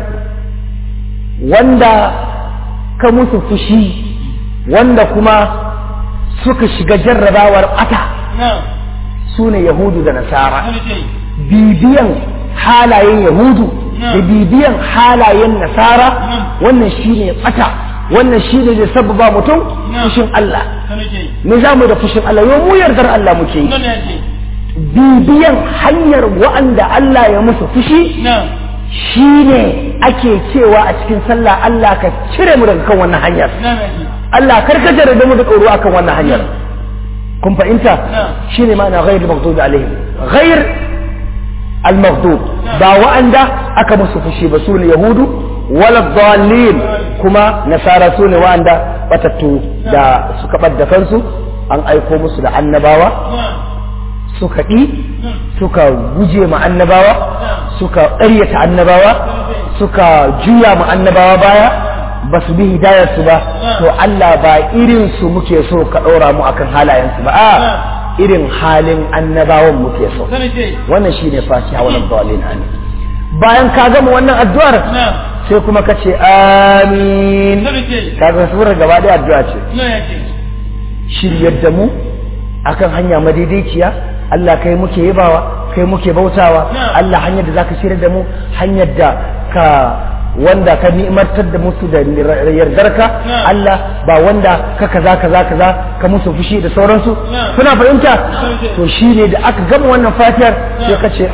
wanda ka musu fushi wanda kuma suka shiga jarrabawar ɓata
Na'am.
su ne Yahudu da Nasara
Sanuje.
bibiyan halayen Yahudu da
Na'am.
bibiyan halayen Nasara
Na'am.
wannan shine ɓata wannan shine zai sababa mutum
Na'am.
fushin Allah
Sanuje.
me za mu da fushin Allah yau mu yardar Allah muke yi
Na'am ya ce.
bibiyan hanyar wa'anda Allah ya musu fushi
Na'am.
shi ne ake cewa a cikin sallah Allah ka cire mu daga kan wannan hanyar
Na'am ya ce.
Allah karkatar da mu da tsoro akan wannan hanyar kun fahimta
Na'am.
shi ne ma'ana ghair maghdubi alaihim ghair al-maghdub ba wa'anda aka musu fushi ba su ne yahudu wala dhalin kuma nasara su ne wa'anda batattu da suka ɓadda kansu an aiko musu da annabawa
Na'am.
suka ɗi
Na'am.
suka guje ma annabawa suka ƙaryata annabawa suka juya ma annabawa baya ba su bi hidayarsu ba to Allah ba irin su muke so ka ɗora mu akan halayensu ba a irin halin annabawan muke so
Sanuje.
wannan shine fatiha wannan dalilin amin bayan ka gama wannan addu'ar
Na'am.
sai kuma ka ce amin
Sanuje.
kaga surar gaba ɗaya addu'a ce
Na'am ya ce.
shiryar da mu akan hanya madaidaiciya Allah kai muke yabawa kai muke bautawa
Na'am.
Allah hanyar da zaka shirya da mu hanyar da ka wanda ka ni'martar da musu da yardarka
Na'am.
Allah ba wanda ka kaza kaza kaza ka musu fushi da sauransu
Na'am.
kuna fahimta
Na'am.
to shine da aka gama wannan fatiyar sai
Na'am.
ka ce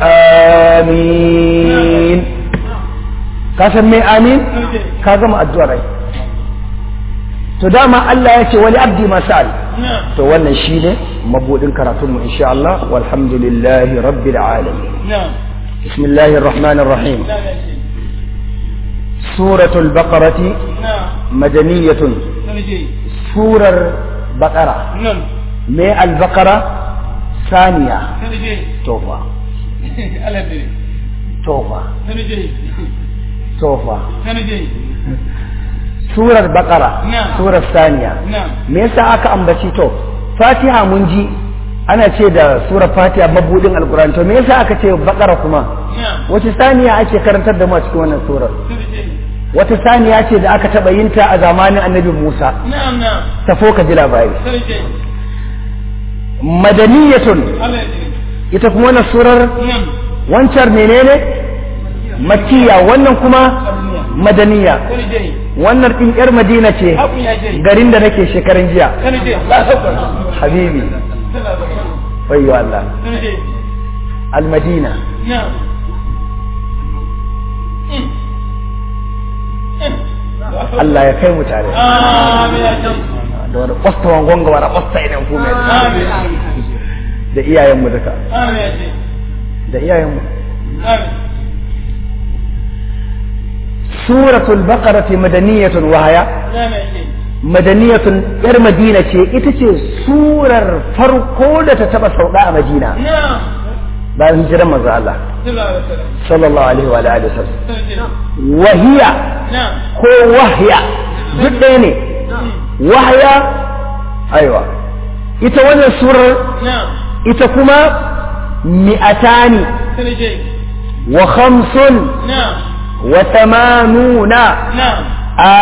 amin ka san me amin
Sanuje.
ka gama addu'ar ai to dama Allah ya ce wali abdi masal
Na'am.
to wannan shi ne mabudin karatunmu insha Allah walhamdulillahi rabbil alamin
Na'am.
bismillahir rahmanir rahim
Na'am ya ce.
suratul baqarati
Na'am.
madaniyatun
Sanuje.
surar baqara
Na'am.
me al baqara saniya
Sanuje.
tofa
Allah ya ce.
tofa
Sanuje.
tofa
Sanuje.
surar baqara
Na'am.
surar saniya
Na'am.
me yasa aka ambaci to fatiha mun ji ana ce da surar fatiha mabudin alqur'ani to me yasa aka ce baqara kuma
Na'am.
wace saniya ake karantar da mu a cikin wannan surar
Sanuje.
wata saniya ce da aka taɓa yin ta a zamanin annabi Musa
Na'am na'am.
tafo ka ji labari
Sanuje.
madaniyatun
Allah ya ce.
ita kuma wannan surar
Na'am.
wancan menene makkiya wannan kuma madaniya
Sanuje.
wannan din yar madina ce
Abu ya ce.
garin da nake shekaran jiya
Sanuje.
habibi wayyo Allah
Sanuje.
almadina
Na'am. Mm. Mm.
Allah ya kai mu tare
Amin ya ce.
da wani kwasta wangon ga wani kwasta idan ku mai
Amin.
da iyayenmu duka
Amin ya ce.
da iyayenmu
Amin.
suratul baqarati madaniyatun wahaya
Na'am ya ce.
madaniyatun yar madina ce ita ce surar farko da ta taba sauka a madina
Na'am.
bayan hijiran manzo Allah
Sallallahu alaihi
sallallahu alaihi
wasallam.
wa alihi wasallam
Sanuje.
wahiya
Na'am.
ko wahya duk ɗaya ne wahya aiwa ita wannan surar
Na'am.
ita kuma mi'atani
Sanuje.
wa khamsun
Na'am.
wa tamanuna
Na'am.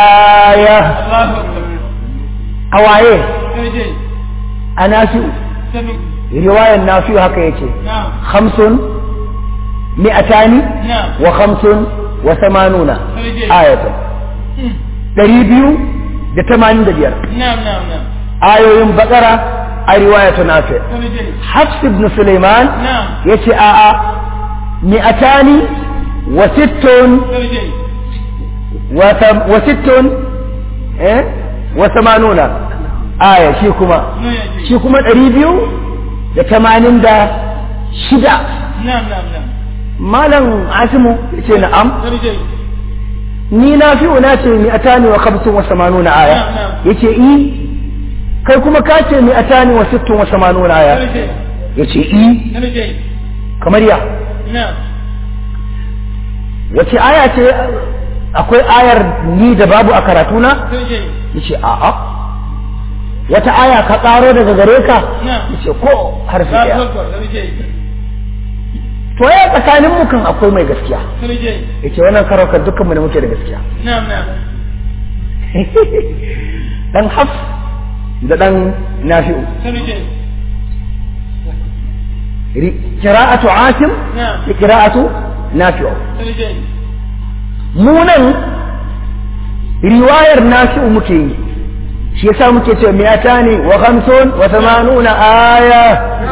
aya
Allahu Akbar.
awaye
Sanuje.
anafi
sanu
riwayar nafi'u haka yake
na'am
khamsun mi'atani
na'am
wa khamsun wa samanuna
Sarki.
ayatan ɗari biyu da tamanin da biyar
na'am na'am na'am
ayoyin bakara a riwayatu nafi
sanu je
hafs ibn suleiman
na'am
yace a'a mi'atani wa sittun
sanu je
wa tam- wa sittun eh wa samanuna aya shi kuma
no ya ce
shi kuma ɗari biyu da tamanin da shida
na'am na'am na'am
malam asimu yace na'am
sanu je
ni na fi una ce mi atani wa khamsun wa samanuna aya
Na'am, na'am.
yace i kai kuma ka ce mi atani wa sittun wa samanuna aya
sanu je
yace i
sanu je
kamar ya
na'am
wace aya ce akwai ayar ni da babu a karatuna
sanu je
yace a'a wata aya ka karo daga gare ka
na'am
yace ko harfi
ba
daya
ko sanu je
to ya tsakanin mu kan akwai mai gaskiya
sanu je
yace wannan karo kan dukkan mu ne muke da gaskiya
na'am na'am
dan haf da dan nafi'u
sanu je
ri- qira'atu asim
na'am
da qira'atu nafi'u
sanu je
mu nan riwayar nafi'u muke yi shi yasa muke cewa mi'atani wa khamsun wa thamanuna aya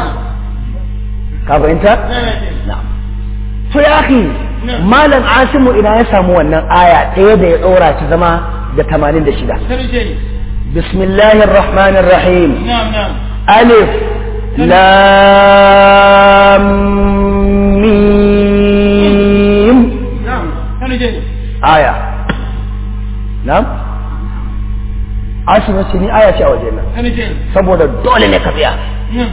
ka fahimta
na'am ya ce
na'am to ya akhi
Na'am.
malam asimu idan ya samu wannan aya ɗaya da ya ɗora ta zama da 86
sanu je
bismillahir rahmanir rahim
na'am na'am
ألف لام ميم
na'am sanu je
آية نعم Aisha ce ni aya ce a waje nan
sanu je
saboda dole ne ka tsaya
na'am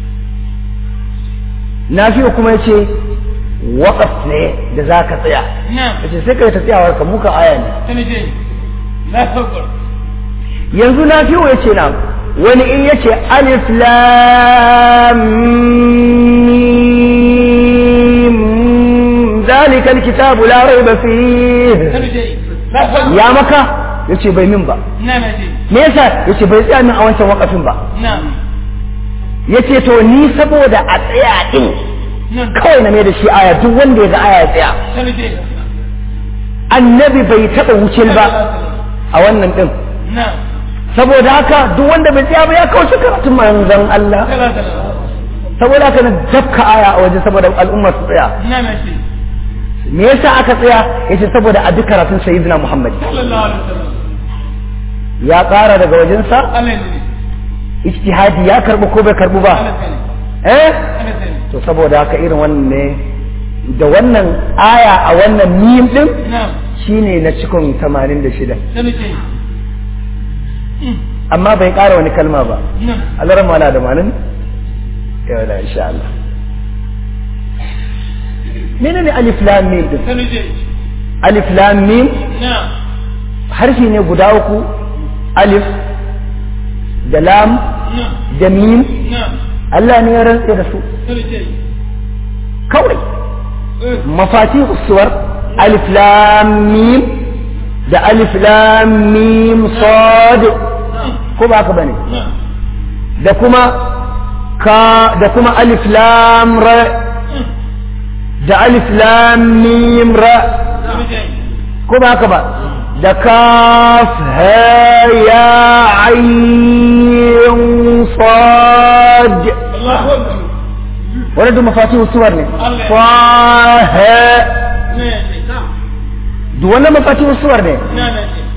Nafi'u kuma yace waqaf ne da za ka tsaya
na'am
yace sai kai ta tsayawar ka muka aya ne
sanu je la fakar
yanzu Nafi'u yace na wani in yace alif lam mim zalika alkitabu la raiba fihi
sanu je la fakar
ya maka yace bai min ba
na'am ya ce
me yasa yace bai tsaya min a wancan wakafin ba
na'am
yace to ni saboda a tsaya din
na'am
kawai na mai da shi aya duk wanda ya ga aya ya tsaya
sanu je
annabi bai taba wucin ba a wannan din
na'am
saboda haka duk wanda bai tsaya ba ya kawo karatun manzon Allah
sallallahu alaihi
saboda haka na dafka aya a waje saboda al'umma su tsaya
na'am ya ce
me yasa aka tsaya yace saboda a duk karatun sayyidina Muhammad
sallallahu alaihi wasallam
ya ƙara daga wajensa
Allah ne
ijtihadi ya karbu ko bai karbu ba
Allah ne
eh
Allah ne
to saboda haka irin wannan ne da wannan aya a wannan mim din
na'am
shine na cikin 86
sanu je
amma bai ƙara wani kalma ba
na'am
Allah mala da malin yau da insha Allah menene alif lam mim din
sanu je
alif lam mim
na'am
harfi ne guda uku alif da lam
na'am
da mim
na'am
Allah ne ya rantse da su
sanu je
kawai
eh
mafati suwar alif lam mim da alif lam mim sad
na'am
ko ba haka bane
na'am
da kuma ka da kuma alif lam ra da alif lam mim ra
sanu je
ko ba haka ba da kaf ha ya ayn sad
Allahu akbar
wannan duk mafatihu suwar ne
Allah.
fa ha
ne ya ce na'am
duk wannan mafatihu suwar ne
na'am ya ce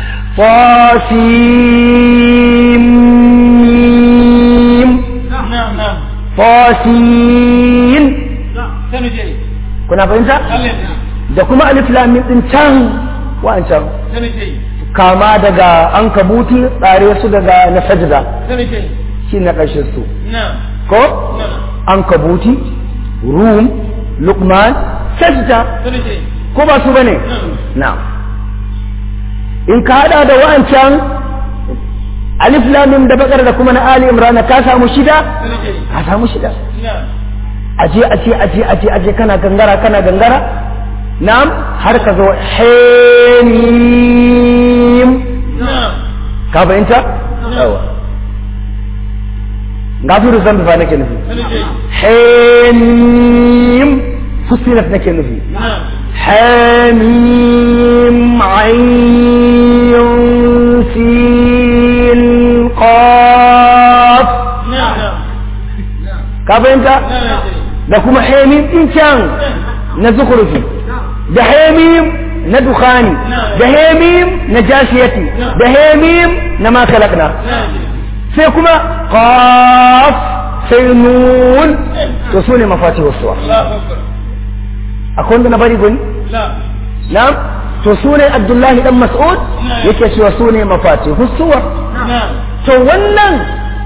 Fasim
na'am na'am
Fasin
sanu je
kuna fahimta
Allah ne
da kuma alif lam mim din can wa'ancan
sanu je
kama daga an kabuti tsare su daga na sajda
sanu je
shi na ƙarshen su
na'am
ko
na'am
an kabuti rum luqman sajda
sanu je
ko ba su bane
na'am
na'am in ka hada da wa'ancan alif lam mim da bakar da kuma na ali imran ka samu shida
sanu je
ka samu shida
na'am
aje aje aje aje aje kana gangara kana gangara na'am har ka zo hamim
na'am
ka fahimta yawa gafiru zambi fa nake nufi
sani je
hamim fusilat nake nufi
na'am
حميم عين سين قاف
na'am na'am
ka fahimta
na'am je
da kuma hamim din can na zukurfi da hamim na dukhani da hamim na jashiyati da hamim na ma kalakna
na'am je
sai kuma qaf sai nun to su ne mafatihu suwa
Allahu akbar
akwai wanda na bari gani
la
na'am to su ne abdullahi dan mas'ud yake cewa su ne mafatihu suwa
na'am
to wannan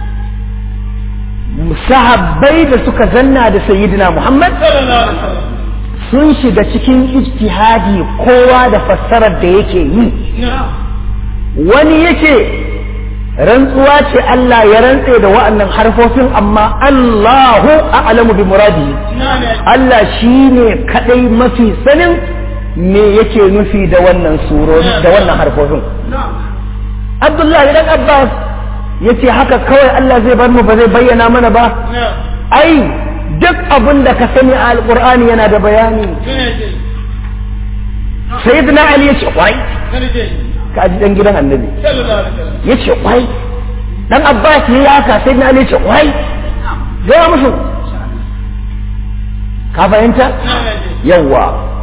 sahabbai da suka zanna da sayyidina muhammad
sallallahu alaihi wasallam
sun shiga cikin ijtihadi kowa da fassarar da yake yi
na'am
wani yake rantsuwa ce Allah ya rantse da wa'annan harfofin amma Allahu a'lamu bi muradi
na'am
Allah shine kadai mafi sanin me yake nufi da wannan surori da wannan harfofin
na'am
Abdullahi dan Abbas yace haka kawai Allah zai bar mu ba zai bayyana mana ba
na'am
ai duk abin da ka sani a alqur'ani yana da bayani
sani je
sayyidina Ali yace kwai
sani je
ka ji dan gidan annabi
sallallahu alaihi wasallam
ya ce kwai dan abbas ya yi haka sai na ce kwai gaya musu ka fahimta
na'am je
yawwa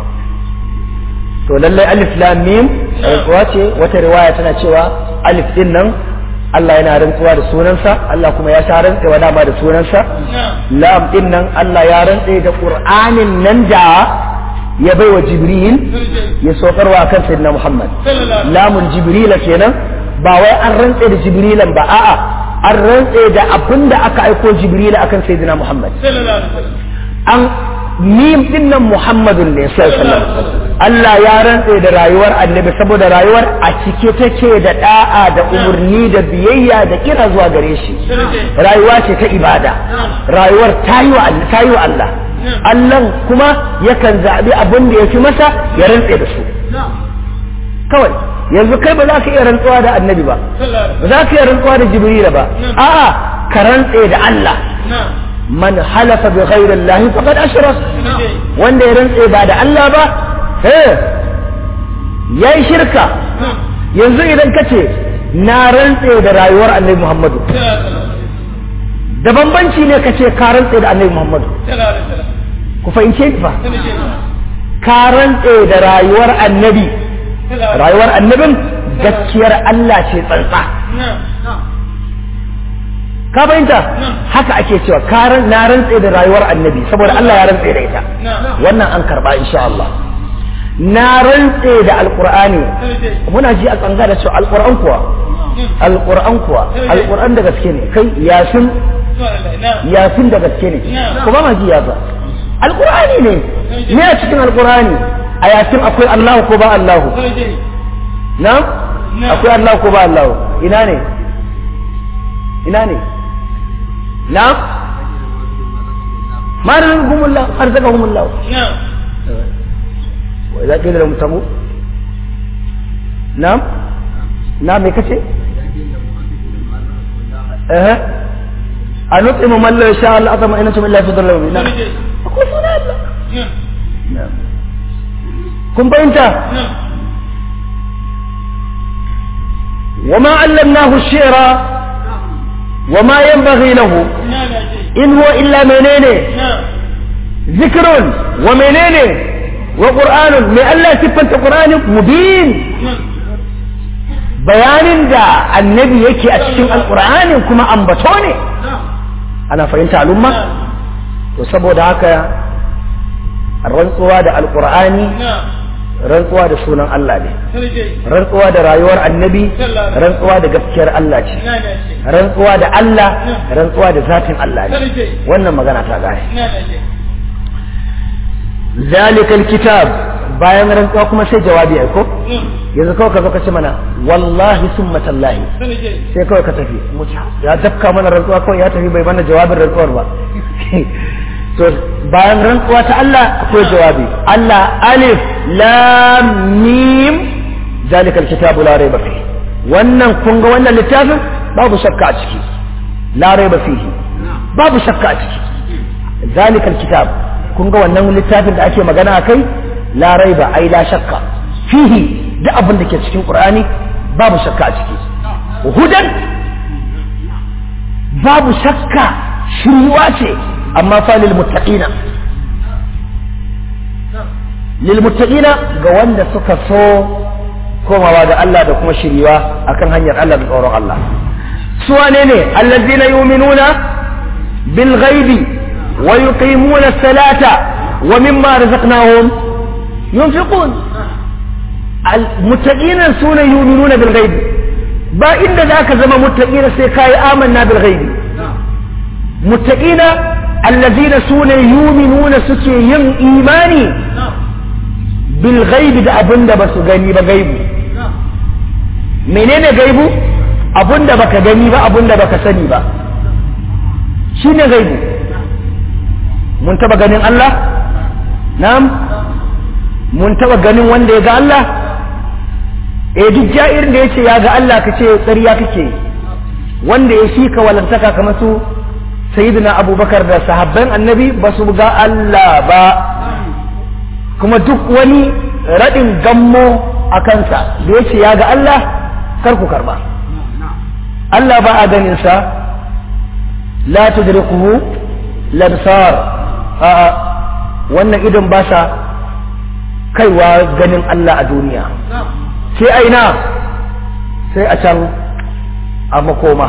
to lallai alif lam mim rantsuwa ce wata riwaya tana cewa alif din nan Allah yana rantsuwa da sunansa Allah kuma ya sha rantsewa dama da sunansa
na'am
lam din nan Allah ya rantse da qur'anin nan da ya baiwa jibril
sani je
ya saukarwa kan sayyidina muhammad
sallallahu alaihi
lamun jibrila kenan ba wai an rantse da jibrilan ba a'a an rantse da abin da aka aiko jibrila akan sayyidina muhammad
sallallahu alaihi wasallam
an mim din nan muhammadun ne sallallahu alaihi wasallam Allah ya rantse da rayuwar annabi saboda rayuwar a cike take da da'a da umurni da biyayya da kira zuwa gare shi
sani je
rayuwa ce ta ibada rayuwar ta yi wa Allah ta yi wa Allah Allah kuma yakan zaɓi abin da ya fi masa ya rantse da su
na'am
kawai yanzu kai ba za ka iya rantsuwa da annabi ba
sallallahu alaihi
ba za ka iya rantsuwa da jibrila ba a'a ka rantse da Allah
na'am
man halafa bi ghairi Allah faqad ashrak
sani je
wanda ya rantse ba da Allah ba eh yayi shirka
na'am
yanzu idan ka ce na rantse da rayuwar annabi Muhammadu
sallallahu alaihi wasallam
da bambanci ne ka ce ka rantse da annabi Muhammadu
sallallahu alaihi wasallam
ku fahimce ni fa
sani je
ka rantse da rayuwar annabi
sallallahu
rayuwar annabin gaskiyar Allah ce tsantsa
na'am na'am
ka fahimta haka ake cewa ka ran- na rantse da rayuwar annabi saboda Allah ya rantse da ita
na'am
wannan an karba insha Allah na rantse da alqur'ani
sani je
muna ji a tsanga da cewa alqur'an kuwa alqur'an kuwa alqur'an da gaske ne kai yasin
subhanallah na'am
yasin da gaske ne kuma ma ji yasa alqur'ani ne me a cikin alqur'ani a yasin akwai Allah ko ba Allah
sani je
na akwai Allah ko ba Allah ina ne ina ne na ma rizqahumullah arzaqahumullah
na'am
wa idza qila lahum tamu na'am na me kace eh anutsimu man la yasha Allah atama innakum illa fi dhallin
sani je
akwai sunan Allah
na'am
na'am kun fahimta
na'am
وما علمناه الشعر وما ينبغي له
na'am je
إن هو إلا منين
na'am
ذكر ومنين وقرآن من الله سبحانه قرآن مبين
na'am
bayanin da annabi yake a cikin alƙur'anin kuma ambato ne ana fahimta al'umma to saboda haka rantsuwa da alƙur'ani
na'am
rantsuwa da sunan Allah ne
sani je
rantsuwa da rayuwar annabi rantsuwa da gaskiyar Allah ce
na'am je
rantsuwa da Allah rantsuwa da zatin Allah ne
sani je
wannan magana ta gane
na'am je
zalikal kitab bayan rantsuwa kuma sai jawabi ai ko
na'am
yanzu kawai ka zo ka ce mana wallahi summa tallahi
sani je
sai kawai ka tafi mutu ya dafka mana rantsuwa kawai ya tafi bai mana jawabin rantsuwar ba to bayan rantsuwa ta Allah akwai jawabi Allah alif lam mim zalikal kitabu la raiba fihi wannan kun ga wannan littafin babu shakka a ciki la raiba fihi babu shakka a ciki zalikal kitab kun ga wannan littafin da ake magana a kai la raiba ai la shakka fihi duk abin da ke cikin qur'ani babu shakka a ciki hudan babu shakka shiriwa ce amma fa lil muttaqina lil muttaqina ga wanda suka so komawa ga Allah da kuma shiriwa akan hanyar Allah da tsoron Allah su wane ne allazina yu'minuna bil ghaibi wa yuqimuna as-salata wa mimma razaqnahum yunfiqun al muttaqina sune yu'minuna bil ghaibi ba inda zaka zama muttaqina sai kai amanna bil ghaibi muttaqina allazina sune yu'minuna suke yin imani bil ghaibi da abinda basu gani ba gaibu menene gaibu abinda baka gani ba abinda baka sani ba shine gaibu mun taba ganin Allah na'am mun taba ganin wanda ya ga Allah eh duk ja'irin da yace ya ga Allah kace ƙarya kake wanda ya shika walantaka kamar su sayyidina abubakar da sahabban annabi ba su ga Allah ba kuma duk wani raɗin gammo a kansa da yace ya ga Allah kar ku karba Allah ba a ganinsa la tudrikuhu labsar a wannan idan ba sa kaiwa ganin Allah a duniya sai aina sai a can a makoma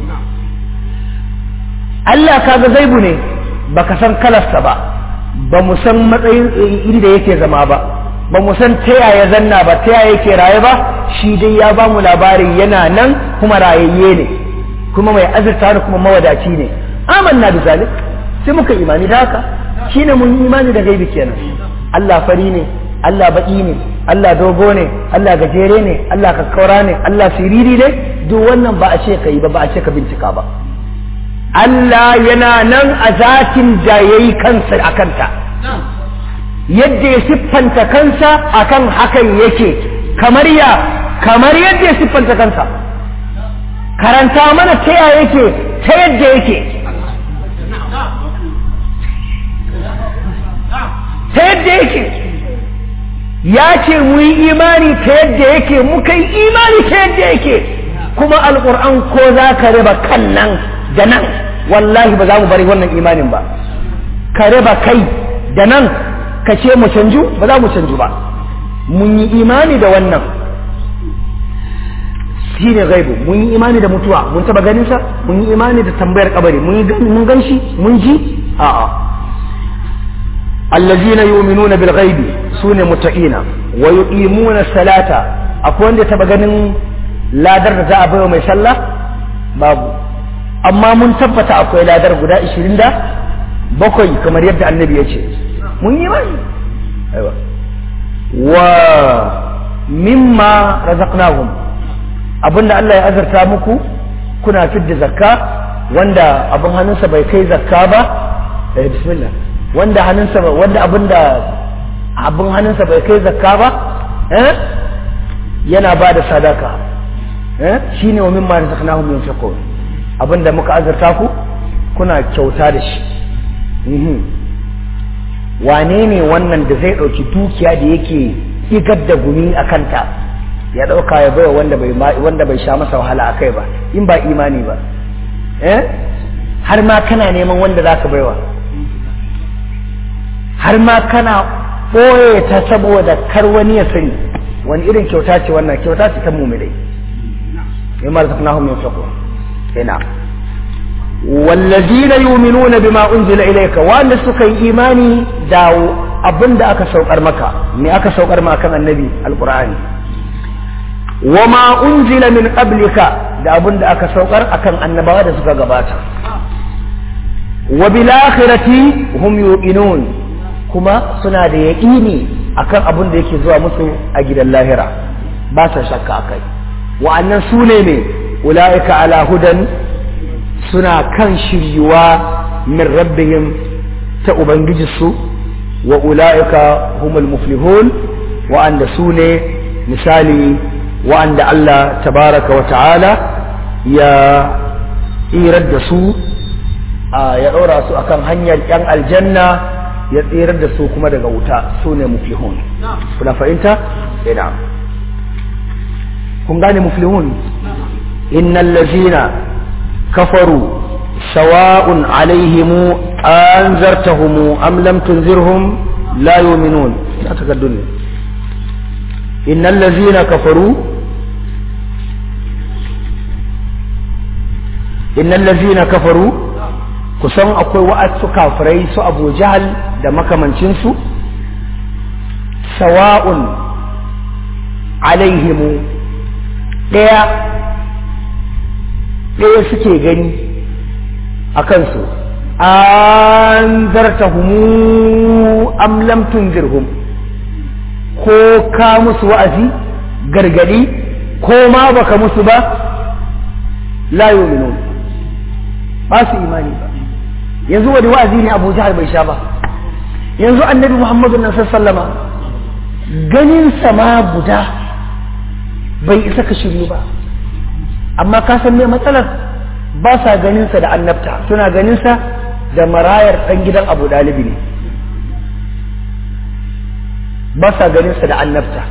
Allah kaga zaibu ne baka san kalarsa ba ba mu san matsayin inda yake zama ba ba mu san ta yaya zanna ba ta yaya yake raye ba shi dai ya ba mu labari yana nan kuma rayayye ne kuma mai azurta ne kuma mawadaci ne amanna bi zalik sai muka imani da haka shine mun yi imani da gaibi kenan Allah fari ne Allah baki ne Allah dogo ne Allah gajere ne Allah kakkaura ne Allah siriri ne duk wannan ba a ce ka yi ba ba a ce ka bincika ba Allah yana nan a zatin da yayi kansa a kanta yadda ya siffanta kansa akan hakan yake kamar ya kamar yadda ya siffanta kansa karanta mana ta ya yake ta yadda yake ta yadda yake ya ce mu yi imani ta yadda yake muka yi imani ta yadda yake kuma alƙur'an ko za ka riba kan nan da nan wallahi ba za mu bari wannan imanin ba ka riba kai da nan ka ce mu canju ba za mu canju ba mun yi imani da wannan shi ne gaibu mun yi imani da mutuwa mun taba ganin sa mun yi imani da tambayar kabari mun gan shi mun ji a'a allazina yu'minuna bil ghaibi sune muttaqina wa yuqimuna salata akwai wanda taba ganin ladar da za a bayar mai sallah babu amma mun tabbata akwai ladar guda 20 da bakwai kamar yadda annabi ya ce mun yi imani aiwa wa mimma razaqnahum abinda Allah ya azarta muku kuna fidda zakka wanda abin hannunsa bai kai zakka ba eh bismillah wanda hannunsa wanda abinda abin hannunsa bai kai zakka ba eh yana ba da sadaka eh shine wa mimma razaqnahum yunfiqun abinda muka azarta ku kuna kyauta da shi wane ne wannan da zai ɗauki dukiya da yake igar da gumi a kanta ya ɗauka ya baiwa wanda bai wanda bai sha masa wahala a kai ba in ba imani ba eh har ma kana neman wanda za ka baiwa har ma kana ɓoye ta saboda kar wani ya sani wani irin kyauta ce wannan kyauta ce ta mumilai mimma razaqnahum yunfiqun ina wallazina yu'minuna bima unzila ilayka wanda suka yi imani da abinda aka saukar maka me aka saukar maka kan annabi alqur'ani wama unzila min qablika da abinda aka saukar akan annabawa da suka gabata wa bil akhirati hum yuqinun kuma suna da yaqini akan abin da yake zuwa musu a gidan lahira ba sa shakka akai wa'annan su ne me ulaika ala hudan suna kan shiryuwa min rabbihim ta ubangijinsu wa ula'ika humul muflihun wa'anda su ne misali wa'anda Allah tabaraka wa ta'ala ya irar da su ya ɗora su akan hanyar yan aljanna ya tsirar da su kuma daga wuta su ne muflihun kuna fahimta ina kun gane muflihun innal ladzina kafaru sawa'un alaihimu anzartahumu am lam tunzirhum la yu'minun ina takaddun ne innal ladzina kafaru innal ladzina kafaru kusan akwai wa'asu kafirai su Abu Jahal da makamancin su sawa'un alaihimu daya daya suke gani a kansu an zartahumu am lam tunzirhum ko ka musu wa'azi gargadi ko ma baka musu ba la yu'minun ba su imani ba yanzu wani wa'azi ne Abu Jahal bai sha ba yanzu annabi Muhammadu nan sallama ganin sama guda bai isa ka shiryu ba amma ka san me matsalar ba sa ganinsa da annabta suna ganinsa da marayar ɗan gidan abu ɗalibi ne ba sa ganinsa da annabta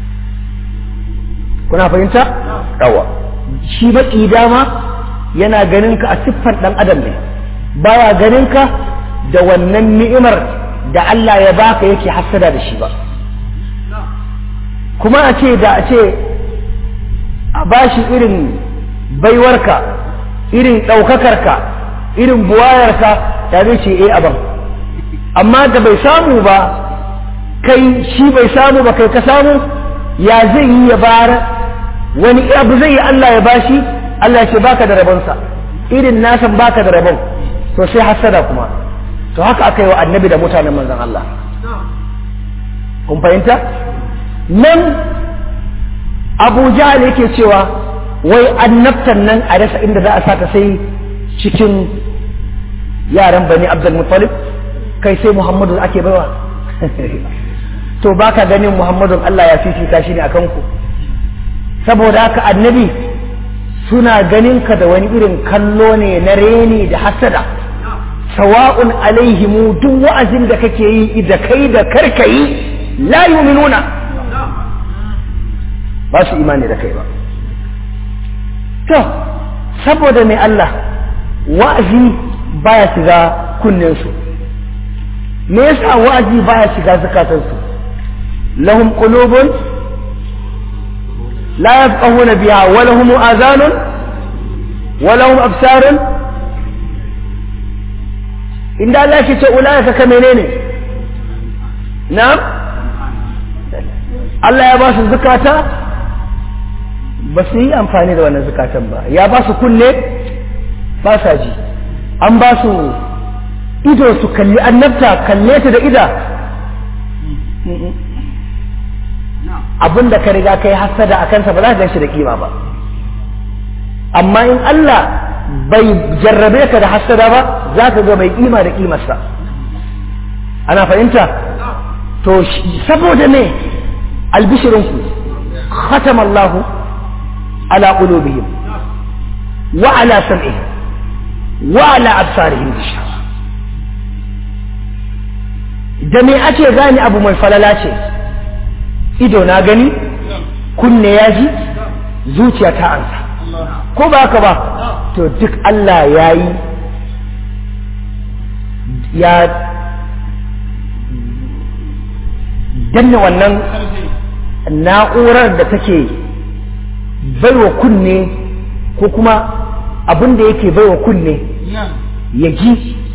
kuna fahimta? yawa shi baƙi dama yana ganinka a siffar ɗan adam ne baya ganinka da wannan ni'imar da Allah ya baka yake hassada da shi ba kuma a ce da a ce a bashi irin baiwarka irin ɗaukakarka irin buwayarka ya zai ce eh aban amma da bai samu ba kai shi bai samu ba kai ka samu ya zai yi ya bara wani abu zai yi Allah ya bashi Allah ya ce baka da rabonsa irin nasan baka da rabon to sai hasada kuma to haka aka yi wa annabi da mutanen manzon Allah kun fahimta nan abu jahal yake cewa wai annabtan nan a rasa inda za a sata sai cikin yaran bani abdul muttalib kai sai muhammadu ake baiwa to baka ganin muhammadun Allah ya fifita shi ne akan ku saboda haka annabi suna ganin ka da wani irin kallo ne na reni da hasada sawa'un alaihimu duk wa'azin da kake yi da kai da karkayi la yu'minuna ba su imani da kai ba to saboda mai Allah wa'azi baya shiga kunninsu me yasa wa'azi baya shiga zakatansu lahum qulubun la yafqahuna biha wa lahum azanun wa lahum absarun inda Allah ya ce ulaika ka menene na'am Allah ya ba su zakata ba su yi amfani da wannan zukatan ba ya ba su kunne ba sa ji an ba su ido su kalli annabta kalle ta da ida abin da ka riga kai hasada a kansa ba za ka gan shi da kima ba amma in Allah bai jarrabe ka da hasada ba za ka ga mai kima da kimarsa ana fahimta to saboda ne albishirinku khatam Allahu على قلوبهم وعلى سمعهم وعلى أبصارهم غشاوة da me ake gane abu mai falala ce ido na gani kunne ya ji zuciya ta ansa ko ba haka ba to duk Allah ya yi ya danne wannan na'urar da take baiwa kunne ko kuma abin da yake baiwa kunne ya ji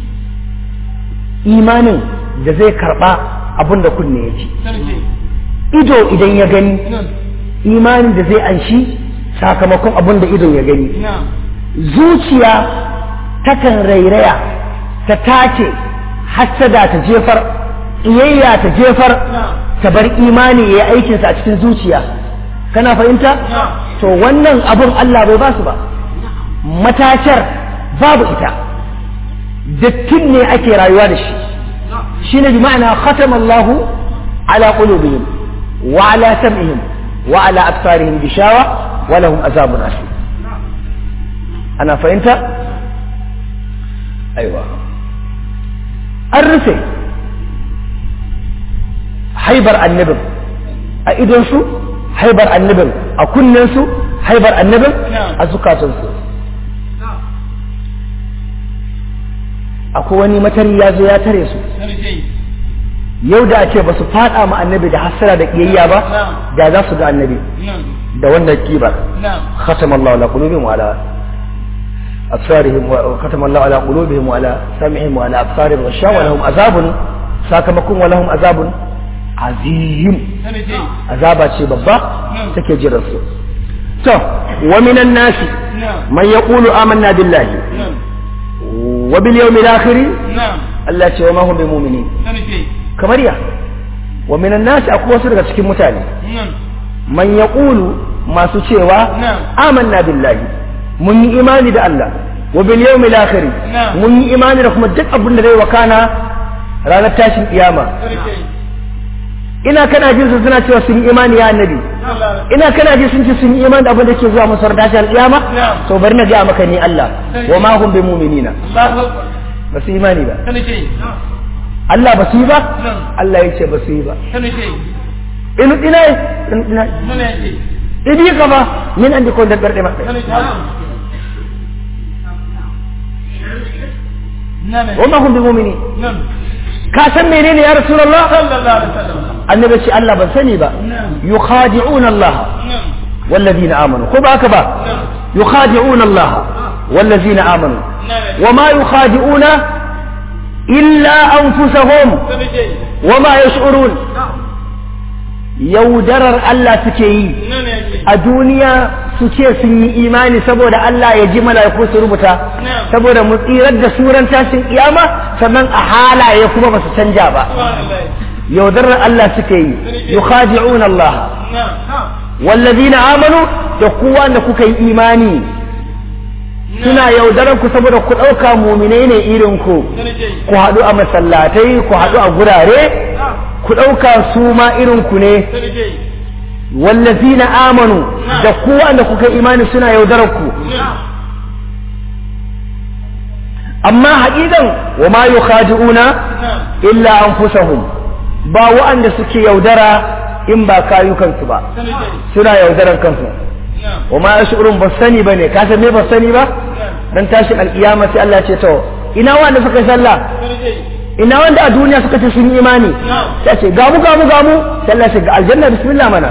imanin da zai karba abin da kunne ya ji ido idan ya gani imanin da zai anshi sakamakon abin da ido ya gani zuciya takan rairaya ta tace hassada ta jefar iyayya ta jefar ta bar imani ya yi aikinsa a cikin zuciya kana fahimta to wannan abun Allah bai ba su ba matacar babu ita dattin ne ake rayuwa da shi shine bi ma'ana khatama Allahu ala qulubihim wa ala sam'ihim wa ala absarihim bishawa wa lahum azabun asim ana fahimta aiwa an rufe haibar annabin a idonsu haibar annabin a kunnensu haibar annabin a zukatansu akwai wani matari ya zo ya tare su yau da ake ba su fada ma annabi da hasara da kiyayya ba da za su ga annabi da wannan kibar khatama Allah ala qulubihim wa ala absarihim wa khatama Allah ala qulubihim wa ala sam'ihim wa ala absarihim wa shawa lahum azabun sakamakon wa lahum azabun azim azaba ce babba take jiran su to wa minan nasi man yaqulu amanna billahi wa bil yawmil akhir Allah ce wa ma hum bimu'minin kamar ya wa minan nasi akwai wasu daga cikin mutane man yaqulu masu cewa amanna billahi mun yi imani da Allah wa bil yawmil akhir mun yi imani da kuma duk abin da zai wakana ranar tashin kiyama ina kana jin su suna cewa sun yi imani ya annabi ina kana ji sun ce sun yi imani da abin da ke zuwa musu tashin kiyama to bari na ga maka ni Allah wa ma hum bi mu'minina ba su imani ba Allah ba su yi ba Allah ya ce ba su yi ba inu ina ina idi ka ba min andi ko da garde mabbe wa ma hum bi mu'minin ka san menene ya rasulullah annabi ce Allah ban sani ba yukhadi'una Allah والذين آمنوا خذ هكذا يخادعون الله والذين آمنوا وما يخادعون إلا أنفسهم وما يشعرون yaudarar Allah suke yi a duniya suke sun yi imani saboda Allah ya ji mala'iku su rubuta saboda mu tsirar da suran tashin kiyama sannan a halaye kuma ba su canja ba yaudarar Allah suke yi yukhadi'un Allah wallazina amanu da kowa da kuka yi imani suna yaudarar ku saboda ku ɗauka muminai ne irin ku ku haɗu a masallatai ku haɗu a gurare ku ɗauka su ma irin ku ne wallazina amanu da ku wanda kuka imani suna yaudarar ku amma haƙiƙan wa ma yukhadi'una illa anfusahum ba wa'anda suke yaudara in ba kayukansu ba suna yaudarar kansu wa ma yashurun ba sani bane ka san me ba sani ba dan tashin alkiyama sai Allah ce to ina wanda suka sallah ina wanda a duniya suka ce sun yi imani sai ce gamu gamu gamu sai Allah ce ga aljanna bismillah mana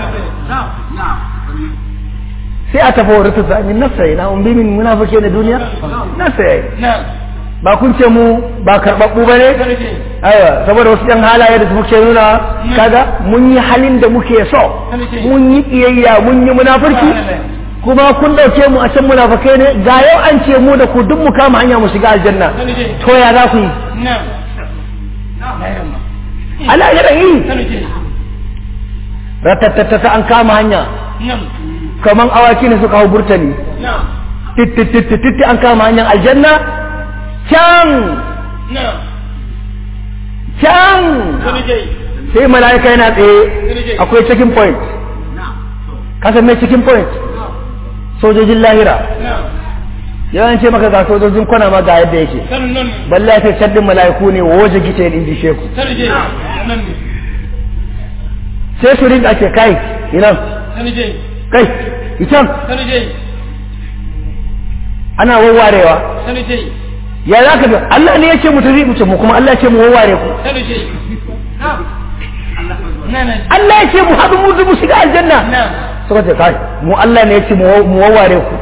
sai a tafi wurin ta min nafsa ina umbi min munafike na duniya nafsa yayi ba kun ce mu ba karɓaɓɓu ba ne aiwa saboda wasu yan halaye da muke nuna kaga mun yi halin da muke so mun yi ƙiyayya mun yi munafurci kuma kun ɗauke mu a can munafukai ne ga yau an ce mu da ku duk mu kama hanya mu shiga aljanna to ya za ku yi ala ya yi ratattata an kama hanya kaman awaki ne suka hau burtani titti an kama hanyar aljanna can can sai mala'ika yana tsaye akwai checking point kasan mai checking point sojojin lahira yawan ce maka ga sojojin kwana ma ga yadda yake balla ya ce caddin mala'iku ne waje gice in ji sheku sai su rinka ce kai inan kai ican ana wawarewa ya za ka Allah ne ya ce mu tafi mu ce mu kuma Allah ya ce mu wawware ku Allah ya ce mu haɗu mu zubu shiga aljanna suka ce kai mu Allah ne ya ce mu wawware ku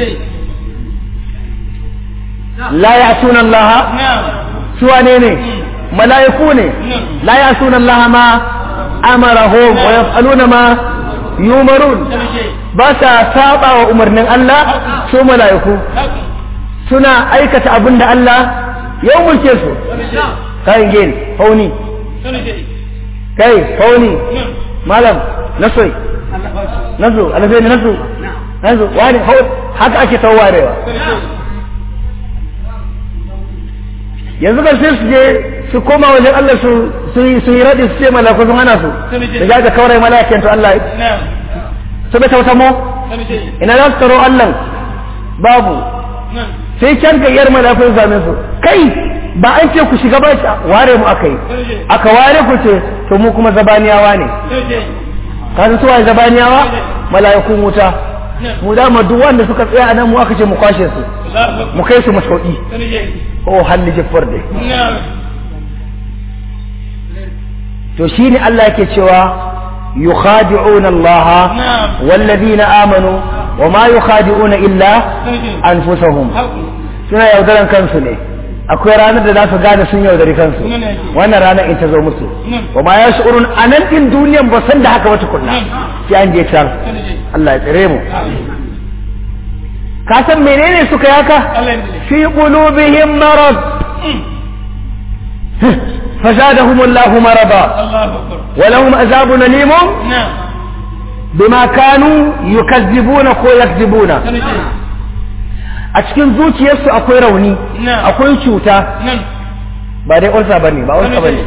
la ya suna Allah suwa ne ne mala'iku ne la ya suna Allah ma amarahum wa yaf'aluna ma yumarun ba sa saba wa umarnin Allah su mala'iku suna aikata abin da Allah ya umurce su kayan gini fauni kai fauni malam nasoi nasu alafai ne nasu nasu wani haka ake tawarewa yanzu kan sai su je su koma wajen Allah su su yi raɗi su ce malaku sun hana su da ga ga kawai malakin to Allah su bai tauta mo ina za su taro Allah babu sai can gayyar malafin same su kai ba an ce ku shiga ba shi ware mu aka yi aka ware ku ce to mu kuma zabaniyawa ne ka san suwaye zabaniyawa mala'ikun wuta mu dama duk wanda suka tsaya a nan mu aka ce mu kwashe su mu kai su masauki oh halli jiffar dai to shine Allah yake cewa yukhadi'una Allah wallazina amanu wama yukhadi'una illa anfusahum suna yaudaran kansu ne akwai ranar da za su gane sun yaudari kansu wannan ranar in ta zo musu wa ma ya shi'urun a nan din duniyan ba san da haka wata kunna sai an je can Allah ya tsire mu ka san menene suka yaka fi qulubihim marad فزادهم الله مرضا ولهم عذاب أليم بما كانوا يكذبون كو يكذبون a cikin zuciyarsu akwai rauni akwai cuta ba dai ulsa bane ba ulsa bane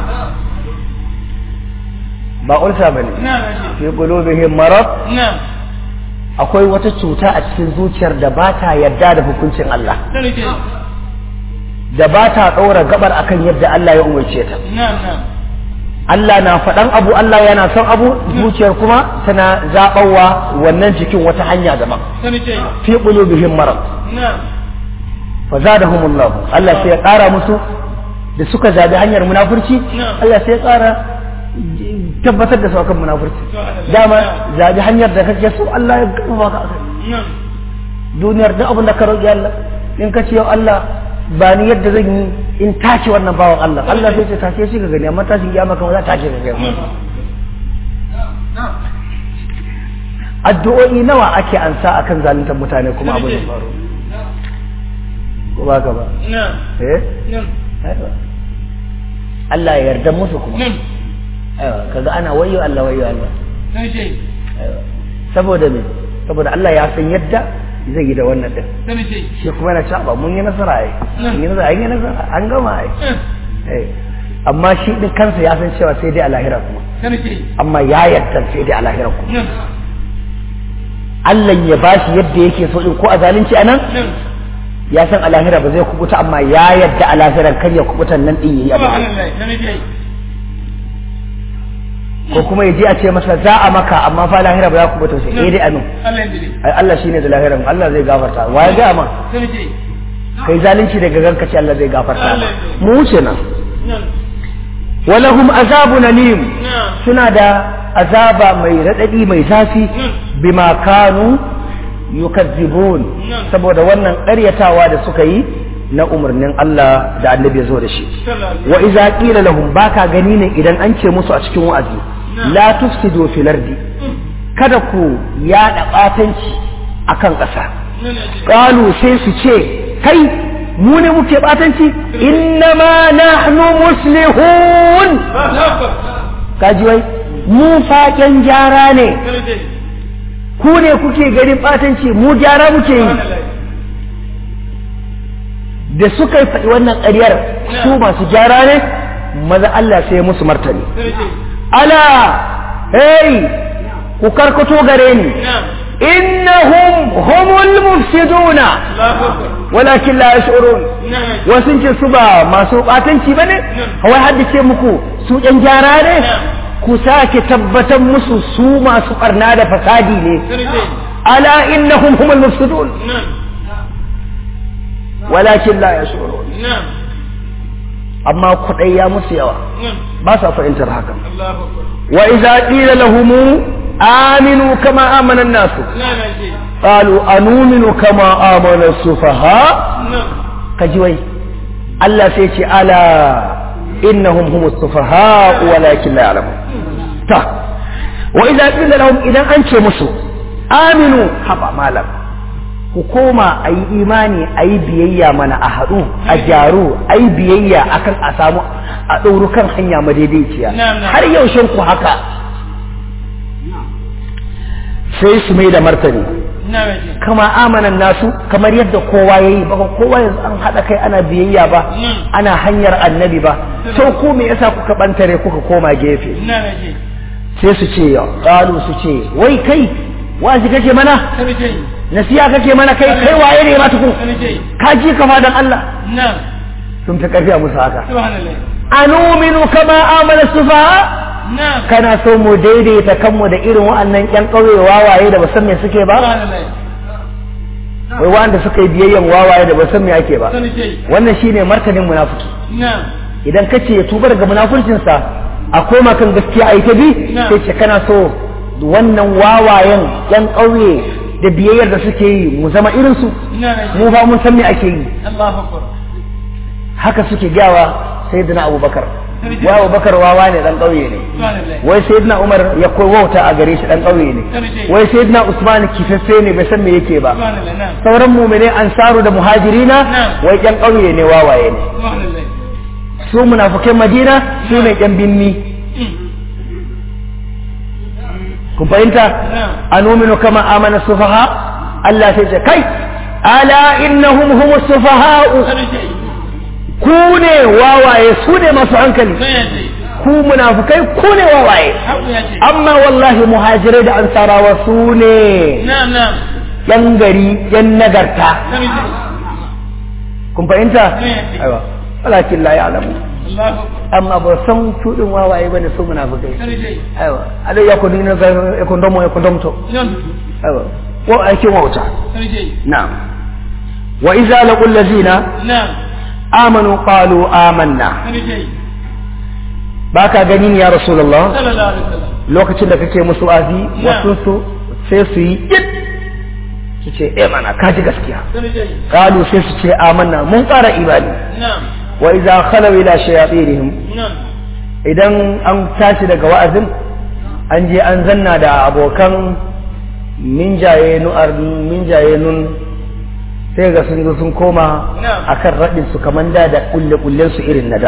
ba ulsa bane fi qulubihim marad akwai wata cuta a cikin zuciyar da ba ta yarda da hukuncin Allah da ba ta ɗora gabar akan yadda Allah ya umarce ta Allah na faɗan abu Allah yana son abu zuciyar kuma tana zaɓawa wannan jikin wata hanya daban fi qulubihim marad fa zadahumullah Allah sai ya ƙara musu da suka zabi hanyar munafurci Allah sai ya ƙara tabbatar da su akan munafurci dama zabi hanyar da kake so Allah ya gaba ka akai duniyar duk abin da ka roƙi Allah in ka ce yau Allah ba ni yadda zan yi in tace wannan bawan Allah Allah sai ce tace shi ga gani amma tashin kiyama kan za ta tace ga gani addu'o'i nawa ake ansa akan zaluntar mutane kuma abin da faru ko ba ka ba eh Allah ya yarda musu kuma aiwa kaga ana wayyo Allah wayyo Allah saboda me saboda Allah ya san yadda zai yi da wannan din shi kuma yana cewa mun yi nasara ai mun yi nasara an yi nasara an gama ai amma shi din kansa ya san cewa sai dai a lahira kuma amma ya yarda sai dai a lahira kuma Allah ya bashi yadda yake so din ko a zalunci anan ya san a lahira ba zai kubuta amma ya yarda a lahiran kar ya kubutan nan din yayi abu ko kuma ya je a ce masa za a maka amma fa lahira ba za ku bata sai eh dai amin ai Allah shine da lahiran Allah zai gafarta wa ya ga ma kai zalunci daga ganka ce Allah zai gafarta mu wuce nan walahum azabun alim suna da azaba mai radadi mai zafi bima kanu yukazzibun saboda wannan ƙaryatawa da suka yi na umarnin Allah da annabi ya zo da shi wa iza qila lahum baka gani ne idan an ce musu a cikin wa'azi la tufsidu fil ardi kada ku yada batanci akan ƙasa qalu sai su ce kai mu ne muke batanci innama nahnu muslihun kaji wai mu faƙen gyara ne ku ne kuke ganin batanci mu gyara muke yi da suka yi faɗi wannan ƙaryar su masu gyara ne maza Allah sai musu martani ala hey ku karkato gare ni innahum humul mufsiduna walakin la yash'urun wasu ce su ba masu batanci bane wai haddace muku su ɗan gyara ne ku sake tabbatar musu su masu barna da fasadi ne ala innahum humul mufsidun walakin la yashurun amma kudai ya musu yawa ba sa fahimtar hakan wa idza qila lahum aminu kama amana an-nasu qalu anuminu kama amana as-sufaha kaji wai Allah sai ce ala innahum humus sufaha walakin la ya'lamun ta wa idza qila lahum idan an ce musu aminu haba malam ku koma a yi imani a yi biyayya mana a haɗu a gyaru a yi biyayya akan a samu a ɗauru kan hanya madaidaiciya har yaushe ku haka sai su mai da martani kama amanan nasu kamar yadda kowa ya yi ba kowa yanzu an haɗa kai ana biyayya ba ana hanyar annabi ba sau ko me yasa kuka ɓantare kuka koma gefe sai su ce ƙalu su ce wai kai wazi kake mana nasiya kake mana kai kai waye ne ma tukun
Sani ce.
ka ji kama dan Allah
Na'am.
sun fi karfi a musu haka
Subhanallah.
anuminu kama amana sufaha
Na'am.
kana so mu daidaita kanmu da irin wa'annan ƴan ƙauye wawaye da ba san me suke ba
Subhanallah.
wai wanda suka yi biyayyan wawaye da ba san me ake ba
Sani ce.
wannan shine martanin munafiki
Na'am.
idan kace ya tuba daga munafurcinsa a koma kan gaskiya a yi ta bi
Na.
sai ce kana so wannan wawayen yan ƙauye da biyayyar da suke yi mu zama irinsu
Na'am.
mu ba mun san me ake yi
Allahu Akbar.
haka suke gyawa sayyidina abubakar wa abubakar wawa ne dan ƙauye ne
Subhanallah.
wai sayyidina umar ya koyi wauta a gare shi dan ƙauye ne
Sarki.
wai sayyidina usman kifaffe ne bai san me yake ba
Subhanallah. Na'am.
sauran mumine ansaru da muhajirina
Na.
wai yan ƙauye ne wawaye ne
Subhanallah.
su munafukai madina su ne yan binni kun fahimta
Na'am.
anuminu kama amana sufaha Allah sai ce kai ala innahum humus sufaha'u
Sani ce.
ku ne wawaye su ne masu hankali
Sai ya ce.
ku munafukai ku ne wawaye
Haku ya ce.
amma wallahi muhajirai da ansarawa su ne
Na'am na'am.
yan gari yan nagarta
Sani ce.
kun fahimta
Ne.
aiwa walakin la ya'lamu
Allahu Akbar.
amma ba san su din wawaye bane su munafukai
Sani ce.
aiwa alai ya kunu ne ga ya kundomo ya kundomto
Na'am.
aiwa ko aikin wauta
Sani ce.
na'am wa idza laqul ladzina
Na'am.
amanu qalu amanna
Sani ce.
baka gani ni ya rasulullah
Sallallahu alaihi wasallam.
lokacin da kake musu azi
Na.
wasu su sai su yi yit su ce eh mana ka ji gaskiya
Sani ce.
qalu sai su ce amanna mun ƙara imani
Na'am.
wa idza khalaw ila shayatinihim
Na'am.
idan an tashi daga wa'azin an je an zanna da abokan minjaye nu'ar minjaye nun sai ga sun zo sun koma
Na'am.
akan raɗin su kaman da da kulle kullen su irin na da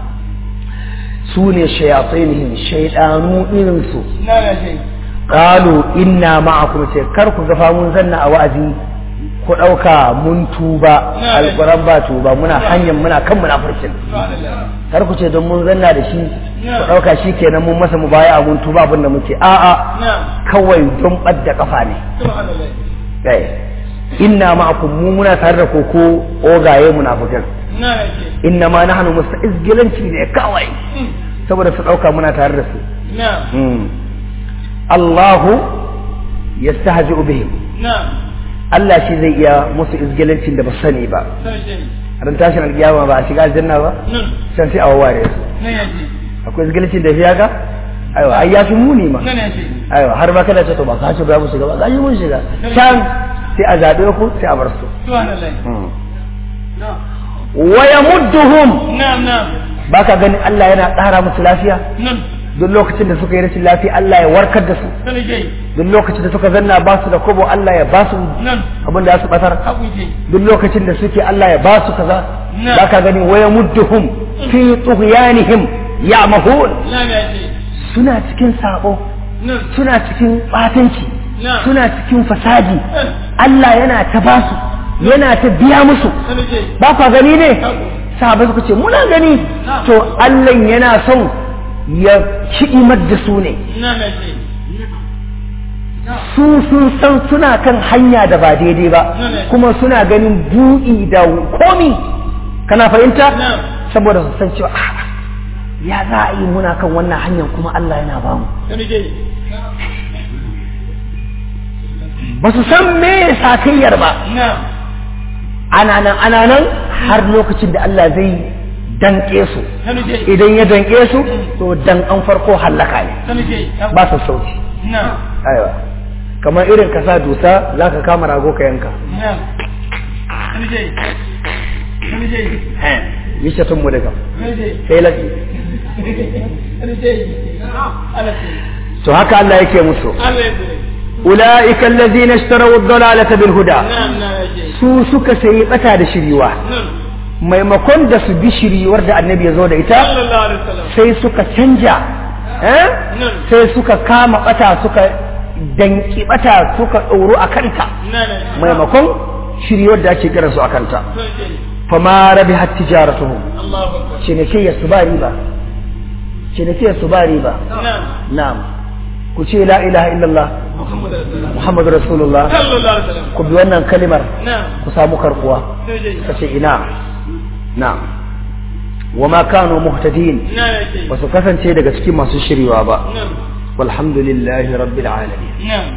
su ne shayatinihim shaydanu irin su
Na'am ya ce.
qalu inna ma'akum ce kar ku gafa mun zanna a wa'azi ku ɗauka mun tuba
Na'am.
alquran ba tuba muna hanyar muna kan munafurcin
Subhanallah.
kar ku ce don mun zanna da shi
Na'am.
ku ɗauka shi kenan mun masa mubaya mun tuba abin da muke a'a
Na'am.
kawai don ɓadda kafa ne
Subhanallah.
kai inna ma'akum mu muna tare da ku ko ogaye munafikan
Na'am ya ce.
inna ma nahnu musta'izgilanci ne kawai
Mm.
saboda su ɗauka muna tare da su
Na'am.
Hmm. Allahu yastahzi'u bihim
Na'am.
Allah shi zai iya musu izgilancin da ba su sani ba
Sani ce.
ran tashin alkiyama ba a shiga aljanna ba
Nan.
can sai a wawware su
Nan ya ce.
akwai izgilancin da fi haka aiwa ai ya fi muni ma
Nan ya ce.
aiwa har ba kada ce to ba ka ce ba mu shiga ba za mun shiga can sai a zaɓe ku sai a bar su
Subhanallah.
wa yamudduhum
Na'am na'am.
baka ganin Allah yana ƙara musu lafiya
Nan.
duk lokacin da suka yi rashin lafiya Allah ya warkar da su
Sani ce.
duk lokacin da suka zanna ba su da kobo Allah ya ba su
Nan.
abin da za su batar
Haku ce.
duk lokacin da suke Allah ya ba su kaza
Na.
baka gani wa yamudduhum fi tughyanihim ya'mahun
Na'am ya ce.
suna cikin sabo
Nan.
suna cikin batanci
Na.
suna cikin fasadi
Nan.
Allah yana ta ba su yana ta biya musu
Sani ce.
ba kwa gani ne
Haku.
sahabai suka ce muna gani
Na.
to Allah yana son ya kiɗimar da su ne
Na'am ya ce.
su sun san suna kan hanya da ba daidai ba
Na, na.
kuma suna ganin buɗi da komi kana fahimta
Na.
saboda su san cewa "Ah, ya za a yi muna kan wannan hanyar kuma Allah yana ba mu
Sani ce.
ba su san me sakayyar ba
Na'am.
ana nan ana nan har lokacin da Allah zai danƙe su
Sani ce.
idan ya danƙe su to dan an farko hallaka ne
Sani ce.
ba su sauci
Na'am.
aiwa kamar irin ka sa dusa za ka kama rago ka yanka
Na'am. Sani ce. Sani ce.
yi shatun mu daga
Sani ce.
sai lafi
Sani ce. Allah ce.
to haka Allah yake musu
Allah ya ce.
ulaika allazina ishtaraw ad-dalalata bil huda
Na'am na'am ya ce.
su suka sayi bata da shiriwa
Nan.
maimakon da su bi shiriwar da annabi ya zo da ita
Sallallahu alaihi wasallam.
sai suka canja eh
Nan.
sai suka kama bata suka danki bata suka ɗoro a kanta
Nan. nan.
maimakon shiriwar da ake kira su a kanta
Sani ce.
fama rabihat tijaratuhum
Allahu Akbar.
cinikayyar su ba riba cinikayyar su ba riba
Na'am.
na'am ku ce la ilaha illallah
Muhammad Rasulullah
muhammadu rasulullah
sallallahu alaihi wasallam
ku bi wannan kalimar
na'am
ku samu karkuwa
sai dai
ka ce ina na wa ma kanu muhtadin
ina yake
ba su kasance daga cikin masu shiryawa ba
na'am
walhamdulillahi rabbil alamin
na'am